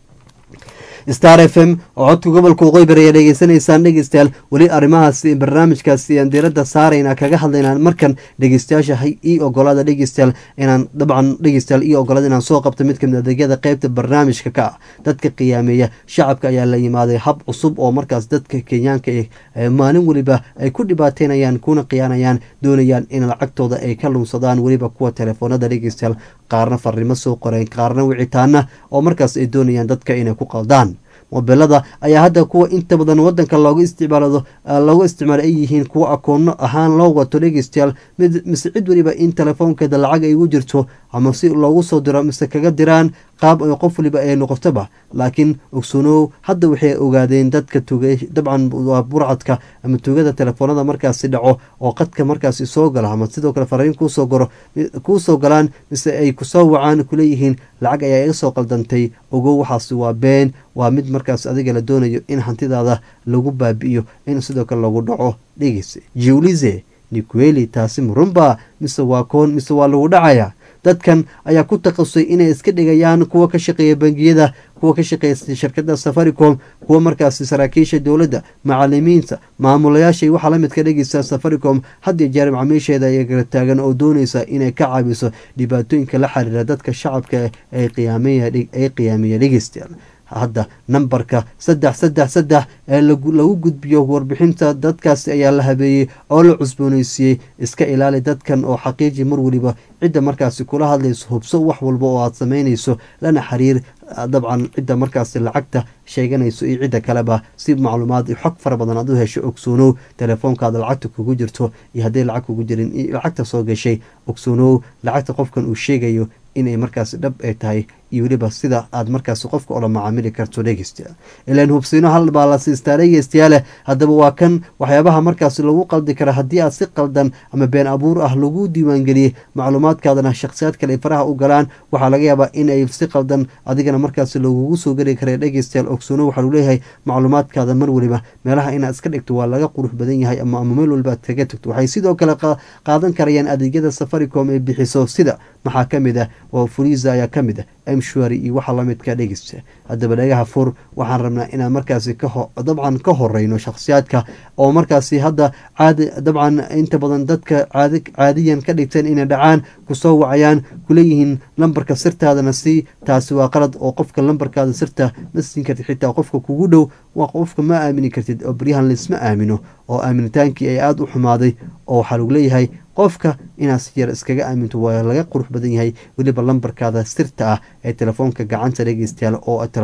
star f m oo codka gobolka waqooyi ayaa dhegeysanaysaan dhegeystayaal weli arrimahaasi barnaamijkaasi aan diiradda saarayna kaga hadlaynaa markan dhegeystayaasha ii ogolaada dhegeystayaal inaan dabcan dhegeystayaal ii ogolaada inaan soo qabto mid kamid adeegyada qeybta barnaamijka ka ah dadka qiyaameeya shacabka ayaa la yimaaday hab cusub oo markaas dadka kenyaanka maalin weliba ay ku dhibaateynayaan kuna khiyaanayaan doonayaan in lacagtooda ay ka lunsadaan weliba kuwa telefoonada dhegeystayaal qaarna farrimo soo qoreen qaarna wicitaana oo markaas ay doonayaan dadka inay ku qaldaan mobilada ayaa hadda kuwa inta badan wadanka loogu isticmaalado loogu isticmaalo ay yihiin kuwa akoono ahaan loo wato dhegeystayaal mid mise cid weliba in telefoonkeeda lacag ay ugu jirto ama si loogu soo diro mise kaga diraan qaab ay qof waliba ay noqotoba laakiin ogsoonow hadda waxay ogaadeen dadka tugay dabcan waa burcadka ama tugada telefoonada markaasi dhaco oo qadka markaasi soo gala ama sidoo kale fariin kuusoo goro kuusoo galaan mise ay kusoo wacaan kuleeyihiin lacag ayaa iga soo qaldantay ogow waxaasi waa been waa mid markaas adiga la doonayo in hantidaada lagu baabi'iyo in sidoo kale lagu dhaco dhegeysa jiwlize niqueli taasi murunba mise waa koon mise waa lagu dhacaya dadkan ayaa ku takhasusay inay iska dhigayaan kuwa ka shaqeeya bangiyada kuwa ka shaqeeya shirkada safaricom kuwa markaasi saraakiisha dowladda macalimiinta maamulayaashay waxaa la midka dhegeysa safaricom hadii jeer macamiisheeda ay kala taagan oo dooneysa inay ka caawiso dhibaatooyinka la xiriira dadka shacabka ay qiyaamiya dhegeystayaal hadda nambarka saddex saddex saddex ee lagu gudbiyo warbixinta dadkaasi ayaa la habeeyey oo la cusbooneysiiyey iska ilaali dadkan oo xaqiiji mar weliba cidda markaasi kula hadlayso hubso wax walba oo aad sameynayso lana xiriir dabcan cidda markaasi lacagta sheeganayso iyo cidda kaleba si macluumaad iyo xog fara badan aad u hesho ogsoonow telefoonkaada lacagta kugu jirto iyo hadday lacag kugu jirin lacagta soo gashay ogsoonow lacagta qofkan uu sheegayo inay markaasi dhab ay tahay iyo weliba sida aad markaasi qofka ola macaamili karto dhegeystayaal ilaan hubsiino hal baa la siistaa dhegeystayaale haddaba waa kan waxyaabaha markaasi lagu qaldi kara haddii aad si qaldan ama been abuur ah lagu diiwaangeliyey macluumaadkaadana shakhsiyaad kale ay faraha u galaan waxaa laga yaabaa in ay si qaldan adigana markaasi lagugu soo geli kara dhegeystayaal ogsoono waxaa lagu leeyahay macluumaadkaada mar weliba meelaha inaad iska dhigto waa laga qurux badan yahay ama ama meel waliba aad kaga tagto waxay sidoo kale qaadan karayaan adeegyada safaricom ee bixiso sida maxaa ka mid ah oo furiza ayaa ka mid ah mshwari iyo waxa lamidka dhegeysta haddaba dhagaha fur waxaan rabnaa inaan markaasi dabcan ka horeyno shakhsiyaadka oo markaasi hadda caadi dabcan inta badan dadka caadiyan ka dhigteen inay dhacaan kusoo wacayaan kuleeyihiin lambarka sirtaadana si taasi waa qalad oo qofka lambarkaada sirta ma siin kartid xitaa qofka kugu dhow waa qofka ma aamini kartid oo baryahan laisma aamino oo aaminitaankii ay aada u xumaaday oo waxaa lagu leeyahay qofka inaad si yar iskaga aaminto waa laga qurux badan yahay weliba lambarkaada sirta ah ee telefoonka gacanta dhegeystayaal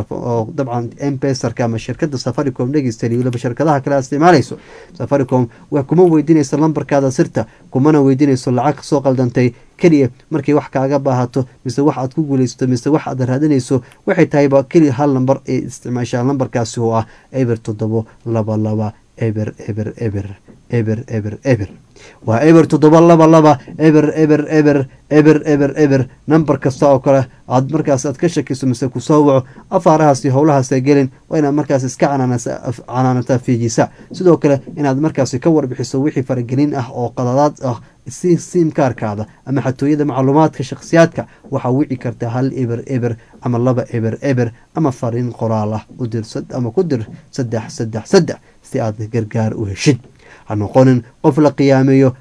oo dabcan embesarka ama shirkada safaricom dhegeystayaal iyo weliba shirkadaha kale aad isticmaalayso safaricom wax kuma weydiinayso lambarkaada sirta kumana weydiinayso lacag soo qaldantay keliya markay wax kaaga baahato mise wax aad ku guuleysato mise wax aad raadinayso waxay tahayba keliya hal lambar ee isticmaashaa lambarkaasi oo ah eber toddobo laba laba eber eber eber eber eber eber waa eber toddoba laba laba eber eber eber eber eber eber nambar kasta oo kale aad markaas aad ka shakiso mise kusoo waco afaarahaasi howlahaasa gelin waa inaad markaas iska canaanataa fiijisa sidoo kale inaad markaasi ka warbixiso wixii faragelin ah oo qadadaad ah si siimkaarkaada ama xatooyada macluumaadka shakhsiyaadka waxaa wici kartaa hal eber eber ama laba eber eber ama fariin qoraal ah udir ama ku dir saddex saddex saddex si aad gargaar u heshid ha noqonin qof la qiyaameeyo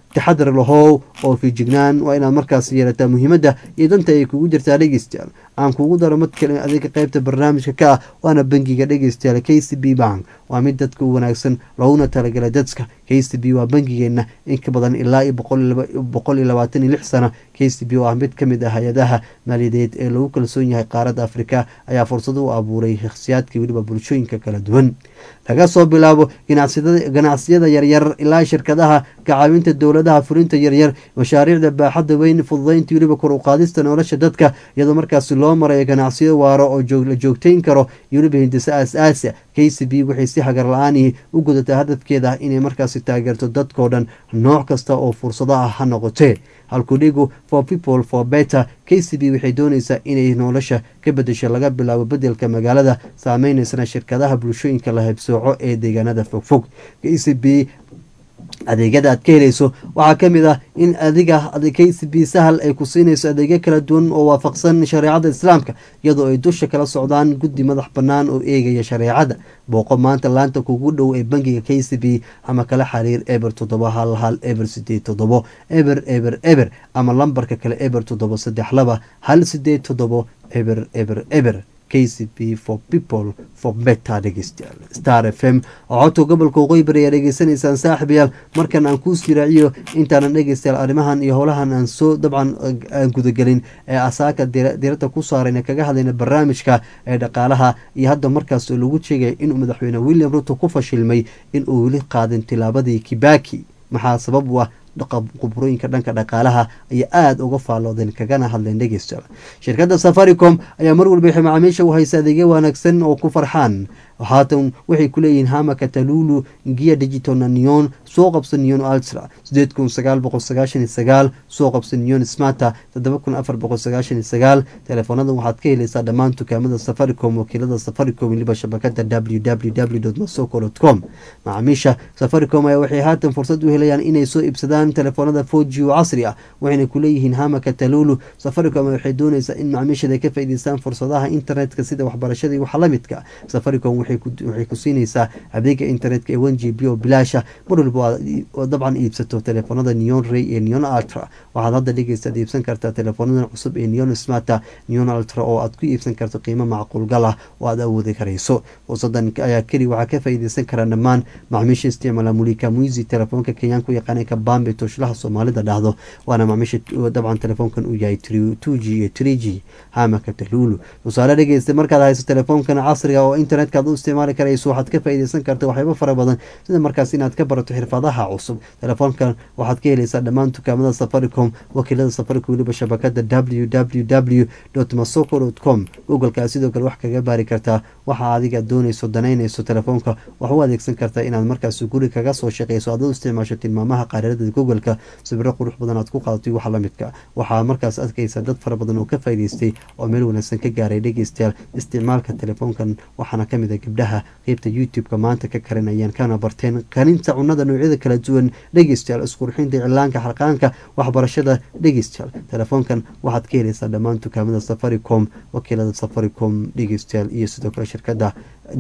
taxadar lahow oo fijignaan waa inaad markaas yeelataa muhiimadda iyo danta ay kugu jirtaa dhegeystayaal aan kugu daro mad kale adiga qeybta barnaamijka ka ah waana bangiga dhegeystayaal k c b bank waa mid dadka u wanaagsan looguna talagalay dadka k c b waa bangigeena in ka badan ilaa iyo boqol iyo labaatan iyo lix sano k c b oo ah mid ka mid ah hay-adaha maaliyadeed ee lagu kalsoon yahay qaaradda afrika ayaa fursad u abuuray shakhsiyaadka weliba bulshooyinka kala duwan laga soo bilaabo ganacsiyada yaryar ilaa shirkadaha kacaawinta dowladaha fulinta yaryar mashaariicda baaxadda weyn fududeynta weliba kor u qaadista nolosha dadka iyadoo markaasi loo marayo ganacsiyo waaro oo la joogteyn karo iyo weliba hindise aas-aasa k c b waxay si hagar la-aanihi u gudataa hadafkeeda inay markaasi taageerto dadkao dhan nooc kasta oo fursado ah ha noqotee halkudhigu for people for better k c b waxay dooneysaa inay nolosha ka bedesho laga bilaabo bedelka magaalada saameyneysan shirkadaha bulshooyinka la haybsooco ee deegaanada fogfog k c b adeegyada aad ka helayso waxaa ka mid ah in adiga k c b sahal ay ku siinayso adeegyo kala duwan oo waafaqsan shareecada islaamka iyadoo ay dusha kala socdaan guddi madax bannaan oo eegaya shareecada booqo maanta laanta kugu dhow ee bangiga k c b ama kala xiriir eber toddoba hal hal eber sideed toddobo eber eber eber ama lambarka kale eber toddoba saddex laba hal sideed toddobo eber eber eber k c b for people for better dhegeystayaal star f m oo codka gobolka waqooyi bari ayaa dhegeysanaysaan saaxiibayaal markan aan kuu siraaciyo intaanan dhegeystayaal arrimahan iyo howlahan aan soo dabcan aan gudagelin ee asaaka diradda ku saarayna kaga hadlayna barnaamijka ee dhaqaalaha iyo hadda markaas lagu sheegaya inuu madaxweyne william ruto ku fashilmay inuu weli qaadin tilaabadii kibaki maxaa sabab u ah qubrooyinka dhanka dhaqaalaha ayaa aada uga faalloodeen kagana hadleen dhegeystayaal shirkadda safaricom ayaa mar walba waxay macaamiisha u haysa adeegyo wanaagsan oo ku farxaan haatan waxay ku leeyihiin hamaka talulu giya digital neon soo qabsa neon ultra sideed kun sagaal boqol sagaashan iyo sagaal soo qabsa neon smarta toddoba kun afar boqol sagaashan iyo sagaal teleefoonadan waxaad ka helaysaa dhammaan dukaamada safaricom wakiilada safaricom weliba shabakada w w w masoko com macaamiisha safaricom ayaa waxay haatan fursad u helayaan inay soo iibsadaan telefoonada four g oo casri ah waxayna ku leeyihiin hamaka talulu safaricom waxay dooneysaa in macaamiishada ay ka faa'iideystaan fursadaha internetka sida waxbarashada iyo wax la midka safaricom waxay ku siinaysaa adeega internetka ee one g b oo bilaasha mar walba dabcan iibsato telefoonada neon ray iyo neon ultra waxaad hadda dhegeystaad iibsan kartaa teleefoonadan cusub ee neon smarta neon ultra oo aad ku iibsan karto qiimo macquulgal ah oo aad awoodi karayso fursadan ayaa keli waxaa ka faa'iideysan karaa dhammaan macaamiisha isticmaala mulika muisi telefoonka kenyaanka u yaqaana kabambe toshlaha soomaalida dhahdo waana macaamiisha dabcan telefoonkan uu yahay two g iyo three g hamaka talulu tusaale dhegeysta markaad hayso telefoonkan casriga oo internetka aad u isticmaali karayso waxaad ka faa'iideysan karta waxyaabo fara badan sida markaas inaad ka barato xirfadaha cusub telefoonkan waxaad ka helaysaa dhammaan dukaamada safaricom wakiilada safaricom weliba shabakada w w w masoko com googleka sidoo kale wax kaga baari kartaa waxa adiga dooneyso danaynayso telefoonka wax u adeegsan kartaa inaad markaas guri kaga soo shaqeyso aad u isticmaasho tilmaamaha qaararada googleka sawiro qurux badan aad ku qaadato waxa lamidka waxaa markaas adkaysa dad fara badan oo ka faa'iideystay oo meel wanaagsan ka gaaray dhegeystayaal isticmaalka telefoonkan waxaana kamid a gabdhaha qeybta youtube-ka maanta ka karinayaan kana barteen karinta cunada noocyada kala duwan dhegeystayaal isqurxinta iclaanka xarqaanka waxbarashada dhegeystayaal telefoonkan waxaad ka helaysaa dhammaan dukaamada safaricom wakiilada safaricom dhegeystayaal iyo sidoo kale shirkada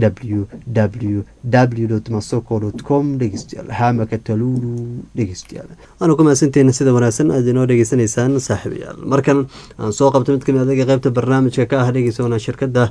w w w masoko com dhegeystayaal hamaka talulu dhegeystayaal waana ku mahadsanteena sida wanaagsan aad inoo dhegeysanaysaan saaxiibayaal markan aan soo qabto mid kamid adaga qeybta barnaamijka ka ah dhegeysoona shirkada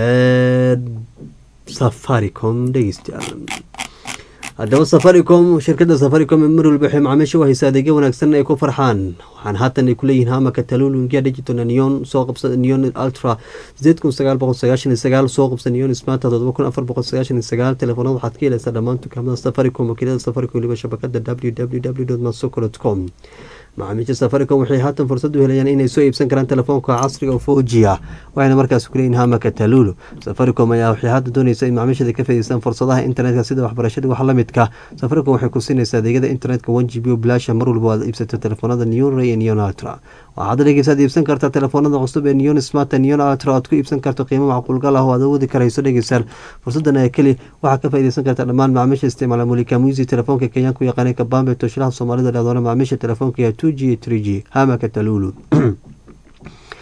safaricom dhegeystayaal haddaba safaricom shirkadda safaricom mar walba waxay macaamiisha u haysa adeegyo wanaagsan ay ku farxaan waxaan haatan ay kuleeyihiin hamaka talulungia digital neon soo qabsa neon ultra sideed kun sagaal boqol sagaashan iyo sagaal soo qabsa neon smarta todoba kun afar boqol sagaashan iyo sagaal telefoonada waxaad ka helaysaa dhammaan dukaamada safaricom wakiilada safaricom weliba shabakada w w w masoko com macaamiisha safaricom waxay haatan fursad u helayaan inay soo iibsan karaan telefoonka casriga oo foji ah waxayna markaas kuleeyihin hamaka talulu safaricom ayaa waxay hadda dooneysa in macaamiishada ka faa'iideystaan fursadaha internetka sida waxbarashada wax la midka safaricom waxay ku siinaysaa adeegyada internetka one g b o bilaasha mar walba aad iibsato telefoonada neon ray iyo neon ultra waxaad dhegeysaad iibsan kartaa telefoonada cusub ee neon smart neon ultra aad ku iibsan karto qiimo macquulgal ah oo aad awoodi karayso dhegeystayaal fursadan ayaa keli waxaa ka faa'iideysan karta dhammaan macaamiisha isticmaala mulika muisi telefoonka kenyaanka u yaqaanay kabambe toshlaha soomaalida dhahdoona macaamiisha telefoonka iyo two g iyo three g hamaka talulu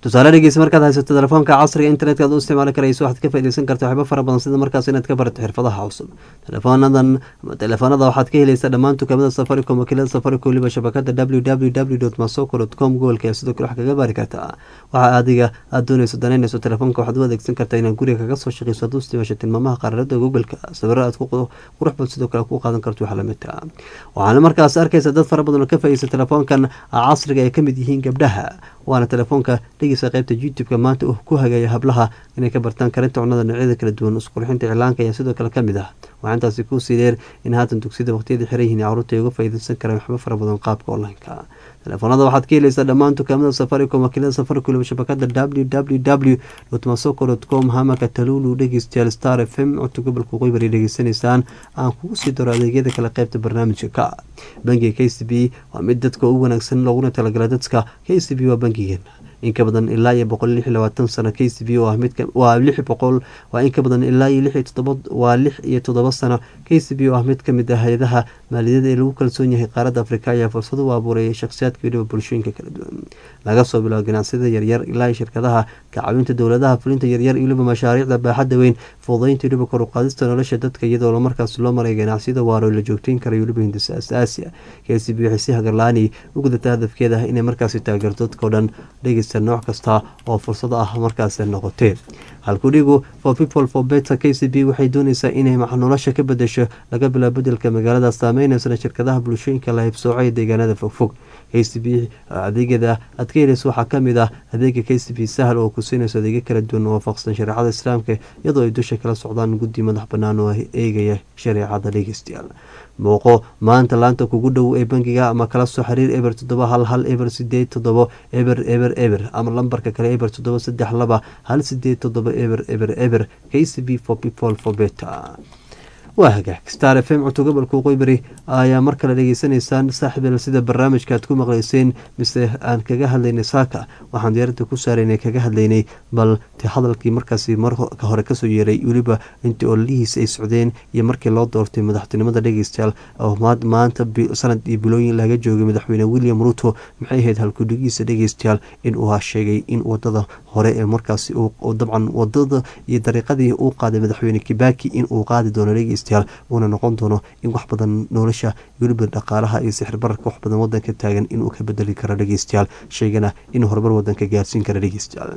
tusaale dhegeysa markaad haysato telefoonka casriga internetka aad u isticmaali karayso waxaad ka faaideysan karta waxyaabo fara badan sida markaas inaad ka barato xirfadaha cusub teleefoonadan ama telefoonada waxaad ka helaysaa dhammaan dukaamada safaricom wakiilada safaricom waliba shabakada w w w dot masoko dot com gobolka sidoo kale wax kaga baari kartaa waxa adiga aad dooneyso danaynayso telefoonka waxaad u adeegsan kartaa inaad guriga kaga soo shaqeyso hadduu isticmaasho tilmaamaha qaararada googleka sawiro aad ku qurux badan sidoo kale ku qaadan karto waxa lamid ah waxaana markaas arkaysa dad fara badan oo ka faaideysa telefoonkan casriga ay kamid yihiin gabdhaha waana telefoonka dhegeysa qaybta youtube-ka maanta uu ku hagaya hablaha inay ka bartaan karinta cunada noocyada kala duwan isqurxinta iclaanka ayaa sidoo kale kamid ah waxaa intaasi kuusii dheer in haatan dugsiyada waqtiyada xiran yihiin caruurta ay uga faaideysan karaan waxba fara badan qaabka online-ka telefoonada waxaad ka helaysaa dhammaan dukaamada safaricom wakiilada safaricom shabakada w w w dot masoko dot com hamaka talulu dhegeystayaal star f m codka gobolka qoybar ay dhegeysanaysaan aan kugu sii daro adeegyada kale qaybta barnaamijka ka bangiga k c b waa mid dadka ugu wanaagsan looguna talagala dadka k c b waa bangigeena in ka badan ilaa iyo boqol lix iyo labaatan sano k c b waa mid waa lix boqol waa in ka badan ilaa iyo lix iyo toddoba waa lix iyo toddoba sano k c b oo ah mid kamid ah hay-adaha maaliyada ee lagu kalsoon yahay qaaradda afrika ayaa fursad u abuurayay shakhsiyaadka weliba bulshooyinka kala duwan laga soo bilaabo ganacsiyada yaryar ilaa iyo shirkadaha kacawinta dowladaha fulinta yaryar iyo weliba mashaariicda baaxadda weyn fududaynta weliba kor u qaadista nolosha dadka iyadoo markaas loo maray ganacsiyada waaro la joogteyn karayo weliba hindisa asaasiya k c b waxay si hagarlaani u gudata hadafkeeda inay markaasi taageerto dadkao dhan dhegeysta nooc kasta oo fursad ah markaas noqotee halkudhigu for people for better k c b waxay dooneysaa inay nolosha ka bedesho laga bilaabo bedelka magaalada saameyneysan shirkadaha bulshooyinka la haybsooco ee deegaanada fogfog k c b adeegyada aad ka heleyso waxaa kamid ah adeega k c b sahal oo kusiinayso adeegyo kala duwan waafaqsan shareecada islaamka iyadoo ay dusha kala socdaan guddi madax banaan oo eegaya shareecada dhegeystayaal muuqo maanta laanta kugu dhow ee bangiga ama kala soo xiriir eber toddoba hal hal eber sideed toddobo eber eber eber ama lambarka kale eber toddoba saddex laba hal sideed toddoba eber eber eber k c b for people for better waa hagaag star f m codto gobolka qoybari ayaa mar kale dhegeysanaysaan saaxiibeel sida barnaamijka aad ku maqleyseen mise aan kaga hadlaynay saaka waxaan diyaaradda ku saaraynay kaga hadlaynay bal te hadalkii markaasi marka hore kasoo yeeray weliba intii ololihiis ay socdeen iyo markii loo doortay madaxtinimada dhegeystayaal oo maanta sanad iyo bilooyin laga joogay madaxweyne william ruto maxay ahayd halkudhigiisa dhegeystayaal in uu sheegay in wadada hore ee markaasi dabcan wadada iyo dariiqadii uu qaaday madaxweyne kibaki in uu qaadi doono dhegeystayaal uuna noqon doono in wax badan nolosha weliba dhaqaalaha iyo sixir bararka wax badan wadanka taagan inuu ka bedeli karo dhegeystayaal sheegana inuu horumar wadanka gaarsiin karo dhegeystayaal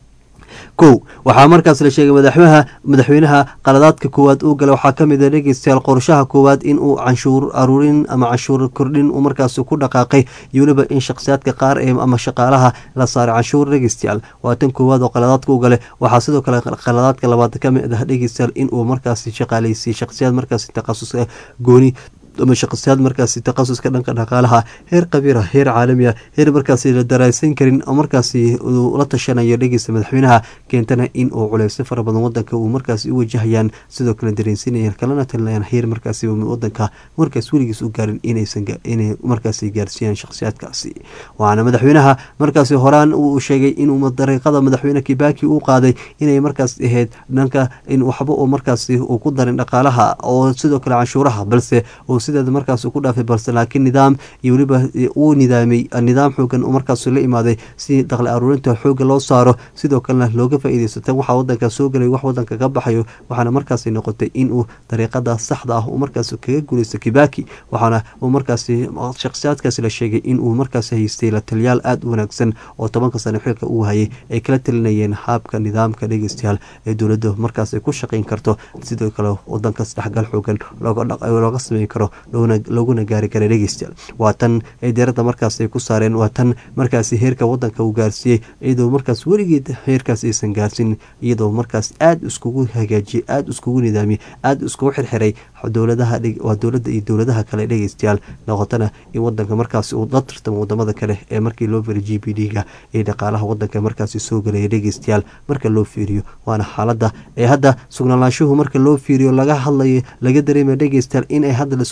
kow waxaa markaas la sheegay madaxweynaha madaxweynaha qaladaadka koowaad uu gala waxaa kamid a dhegeystayaal qorshaha koowaad inuu canshuur aruurin ama canshuur kordhin uu markaas ku dhaqaaqay iyo weliba in shakhsiyaadka qaar ee ama shaqaalaha la saaray canshuur dhegeystayaal waa tan koowaad oo qaladaadka u gale waxaa sidoo kale qaladaadka labaad kamid ah dhegeystayaal inuu markaas shaqaaleysiy shakhsiyaad markaas takhasus gooni ama shaqsiyaad markaasi takhasuska dhanka dhaqaalaha heer qabiira heer caalamiya heer markaasi la daraasan karin oo markaasi uu la tashanayo dhegeysta madaxweynaha keentana in uu culeysyo fara badan wadanka uu markaasi u wajahayaan sidoo kale dareensinayaan kalana talinayaan heer markaasi wadanka markaas weligiis u gaarin inay markaasi gaarsiiyaan shakhsiyaadkaasi waxaana madaxweynaha markaasi horaan uu sheegay inuu dariiqada madaxweyne kibaki uu qaaday inay markaas ahayd dhanka in waxba uu markaasi uu ku darin dhaqaalaha oo sidoo kale canshuuraha balse sideeda markaas ku dhaafay balse laakiin nidaam iyo weliba uu nidaamay nidaam xoogan markaas la imaaday si daqli aruurinta xooga loo saaro sidoo kalena looga faa-iideysata waxa wadanka soo galay wax wadanka ka baxayo waxaana markaasi noqotay inuu dariiqada saxda ah uu markaas kaga guuleysto kibaki waxaana uu markaasi shakhsiyaadkaasi la sheegay inuu markaas haystay la taliyaal aada u wanaagsan oo tobanka sano xilka uu hayay ay kala talinayeen haabka nidaamka dhegeystayaal ee dowladda markaas ay ku shaqeyn karto sidoo kale wadanka isdhexgal xoogan looga sameyn karo laguna gaari kara dhegeystayaal waa tan ay deerada markaas ay ku saareen waa tan markaasi heerka wadanka uu gaarsiiyey iyadoo markaas weligeed heerkaas aysan gaarsin iyadoo markaas aada iskugu hagaajiyey aada iskugu nidaamiyey aada iskugu xirxiray dowladaha waa dowladda iyo dowladaha kale dhegeystayaal noqotana in wadanka markaasi uu la tartamo wadamada kale ee markii loo firay g b d ga ee dhaqaalaha wadanka markaasi soo galaya dhegeystayaal marka loo fiiriyo waana xaalada ee hadda sugnaalaanshuhu marka loo fiiriyo laga hadlayo laga dareemaya dhegeystayaal inay hadda laisku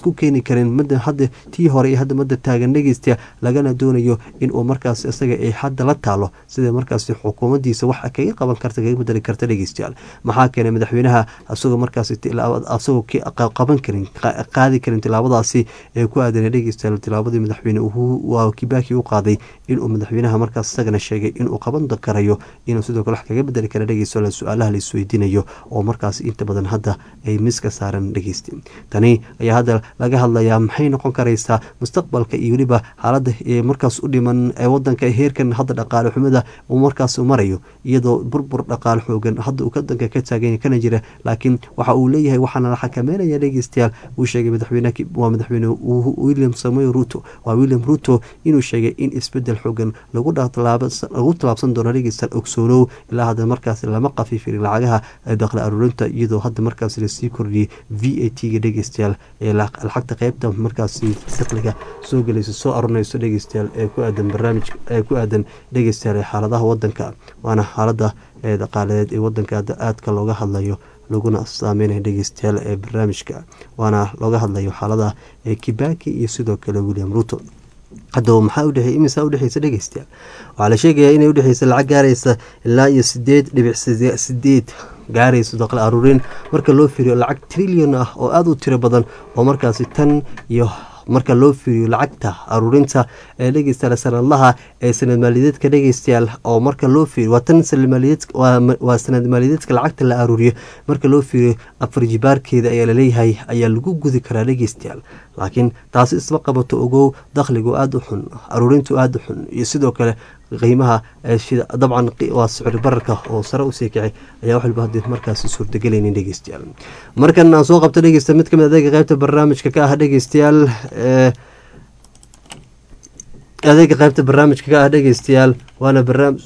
isku keeni karin mada hadda tii hore iyo hadda mada taagan dhegeysta lagana doonayo inuu markaas isaga ay hadda la taalo sida markaas xukuumadiisa wax kaga qaban karta kaga bedeli karta dhegeystayaal maxaa keenay madaxweynaha asagoo markaas asagoo qaban karin qaadi karin tilaabadaasi ee ku aadanay dhegeystayaal tilaabadii madaxweyne waa kibaki u qaaday inuu madaxweynaha markaas isagana sheegay inuu qaban karayo inuu sidoo kale wax kaga bedeli kara dhegeystayaal su-aalaha la isweydiinayo oo markaas inta badan hadda ay miska saaran dhegeysta tani ayaa hadda laga hadlayaa maxay noqon karaysaa mustaqbalka iyo weliba xaaladda ee markaas u dhiman ee wadanka heerkan hadda dhaqaale xumida uu markaas marayo iyadoo burbur dhaqaale xoogan hadda uu wadanka ka taagan kana jira laakiin waxa uu leeyahay waxaana la xakameynaya dhegeystayaal uu sheegay madaxweyne waa madaxweyne william samoy ruto waa william ruto inuu sheegay in isbedel xoogan lagu tallaabsan doono dhegeystayaal ogsoonow ilaa hadda markaas lama qafiifin lacagaha dakhli aruurinta iyadoo hadda markaas lasii kordhiyey v a t ga dhegeystayaal ee lacagta qeybta markaas saqliga soo gelayso soo arurinayso dhegeystayaal ee ku aadan barnaamij ee ku aadan dhegeystayaal ee xaaladaha wadanka waana xaalada ee dhaqaaleed ee wadanka hadda aadka looga hadlayo laguna saameynaya dhegeystayaal ee barnaamijka waana looga hadlayo xaalada ee kibaki iyo sidoo kale william ruto haddaba maxaa udhexey imisaa udhexeysa dhegeystayaal waxaa la sheegayaa inay udhexeysa lacag gaaraysa ilaa iyo sideed dhibic sideed gaarayso daqli aruurin marka loo fiiriyo lacag trillion ah oo aada u tiro badan oo markaasi tan iyo marka loo fiiriyo lacagta aruurinta ee dhegeystayaal sanadlaha ee sanad maaliyadeedka dhegeystayaal oo marka loo fiiriyo waa tan waa sanad maaliyadeedka lacagta la aruuriyo marka loo fiiriyo afar jibaarkeeda ayaa laleeyahay ayaa lagu gudi karaa dhegeystayaal laakiin taasi isma qabato ogow dakhligu aada u xun aruurintu aada u xun iyo sidoo kale qiimaha dabcan waa sicir bararka oo sare usii kicay ayaa wax walba hadii markaasi suurtagelaynin dhegeystayaal markan aan soo qabto dhegeysta mid kamid adeega qeybta barnaamijka ka ah dhegeystayaal adeega qeybta barnaamijka ka ah dhegeystayaal waana barnaamij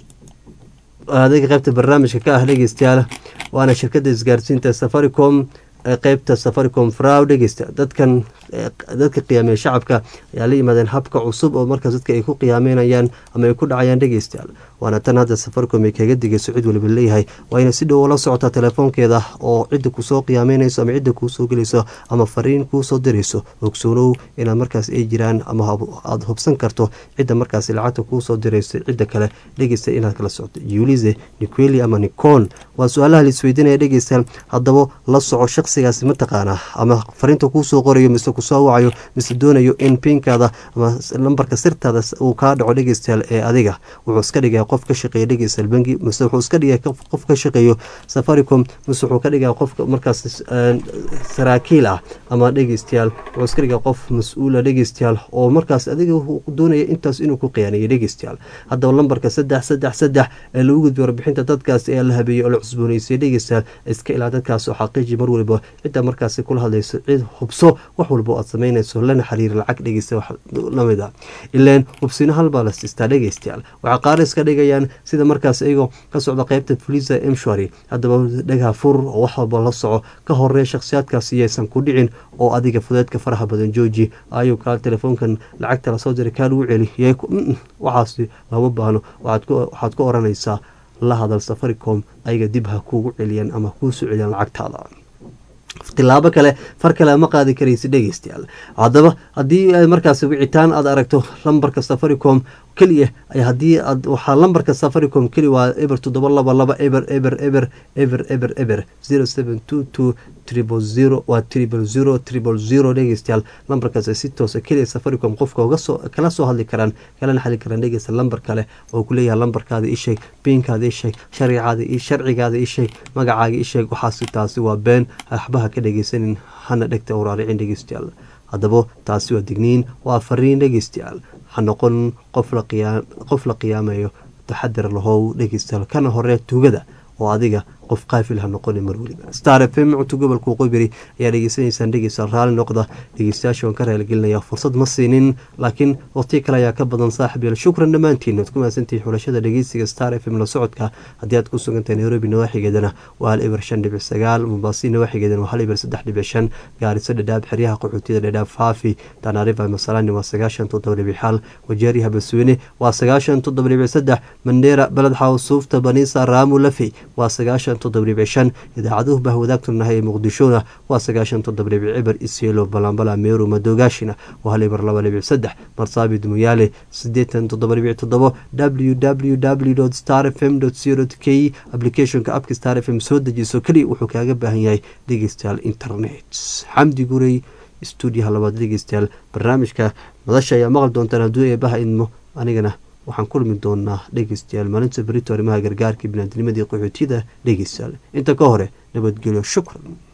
adeega qeybta barnaamijka ka ah dhegeystayaal waana shirkadda isgaarsiinta safaricom qeybta safaricom fraw dhegeysta dadkan dadka qiyaamee shacabka ayaa la yimaadeen habka cusub oo markaas dadka ay ku qiyaameynayaan ama ay ku dhacayaan dhegeystayaal waana tan hadda safaricom ay kaga digayso cid waliba leeyahay waa ina si dhow ula socotaa telefoonkeeda oo cidda kusoo qiyaameynayso ama cidda kuusoo gelayso ama fariin kuusoo dirayso ogsoonow inaad markaas ay jiraan ama aada hubsan karto cidda markaas lacagta kuusoo dirayso cidda kale dhegeysta inaad kala socto yulize niqueli ama nicon waa su-aalaha laisweydiinaya dhegeystayaal haddaba la soco shaqsigaasi mataqaanaa ama fariinta kuusoo qorayo mise kusoo wacayo mise doonayo in pinkaada ama lambarka sirtaada uu kaa dhaco dhegeystayaal ee adiga wuxuu iska dhigaya qof ka shaqeeya dhegeystayaal bangi mise wuxuu iska dhigaya qof ka shaqeeyo safaricom mise wuxuu ka dhigaya qof markaas saraakiil ah ama dhegeystayaal wuxuu iska dhigaya qof mas-uula dhegeystayaal oo markaas adiga doonaya intaas inuu ku khiyaanayo dhegeystayaal haddaba lambarka saddex saddex saddex ee lagu gudbiyo warbixinta dadkaas ee la habeeyey oo la cusbooneysiyo dhegeystayaal iska ilaa dadkaas oo xaqiiji mar waliba cidda markaasi kula hadlayso cid hubso wax walba aad samaynayso lana xiriir lacag dhegeysta wax lamid a ilaan hubsino halbaa la siistaa dhegeystayaal waxaa qaaris ka dhigayaan sida markaas iyagoo ka socda qeybta fulisa emshwary haddaba dhagaha fur oo wax walba la soco ka horee shakhsiyaadkaasi yaysan ku dhicin oo adiga fudeedka faraha badan jooji ayuu kaa telefoonkan lacagta lasoo diray kaa lagu celi waxaasi lama baahno waxaad ku oranaysaa la hadal safaricom ayaga dib ha kuugu celiyaan ama kuusoo celiyaan lacagtaada tilaabo kale far kale ma qaadi karaysa dhegeystayaal haddaba haddii markaas wicitaan aad aragto lambarka safaricom keliya haddii aad waxaa lambarka safaricom keli waa eber toddoba laba laba eber eber eber eber eber eber zero seven two two triple zero waa triple zero triple zero dhegeystayaal lambarkaas si toosa keliya safaricom qofka ugasoo kala soo hadli karaan kalana xali karaan dhegeysta lambar kale oo ku leeyahay lambarkaada isheeg biinkaada isheeg sharcigaada sharcigaada isheeg magacaaga isheeg waxaasi taasi waa been waxbaha ka dhegeysanin hana dhegta uraaricin dhegeystayaal haddaba taasi waa digniin waa fariin dhegeystayaal ha noqon qof la qiyaamayo taxadar lahow dhegeystayaal kana horee tuugada oo adiga qof qaafil ha noqoni mar weliba star f m cunto gobolka waqooyi ayaa dhegeysanaysaan dhegeysta raali noqda dhegeystayaasha waan ka raaligelinaya fursad ma siinin laakiin waqti kale ayaa ka badan saaxib yael shukran dhammaantiin waad ku mahadsantihi xulashada dhegeysiga star f m la socodka haddii aad ku sugantahay nairobi nawaaxigeedana waa hal eber shan dhibic sagaal mombasi nawaaxigeedana waa hal eber saddex dhibic shan gaariso dhadhaab xeryaha qaxootiyada dhadhaab faafi tanariva masalani waa sagaashan toddoba dhibic xal wajeeriha basweyne waa sagaashan toddoba dhibic saddex mandheera beled xaw suufta banisa raamu lafi waa sagaashan sagaashan toddoba dhibic shan idaacaduhu bah wadaagtunahay ee muqdishona waa sagaashan toddoba dhibic cibar isielo balambala meeru madogaashina waa hal ibar laba dhibic saddex marsaabid muyaale sideetan toddoba dhibic toddobo w w w star f m co k applicationka abka star f m soo dejiso keliya wuxuu kaaga baahan yahay dhegeystayaal internet xamdi gurey stuudiyaha labaad dhegeystayaal barnaamijka madasha ayaa maqli doontaan hadduu eebaha idmo anigana waxaan kulmi doonaa dhegeystayaal maalinta berito arrimaha gargaarka binaadinimadii qaxootiyada dhegeystayaal inta ka hore nabadgelyo shukran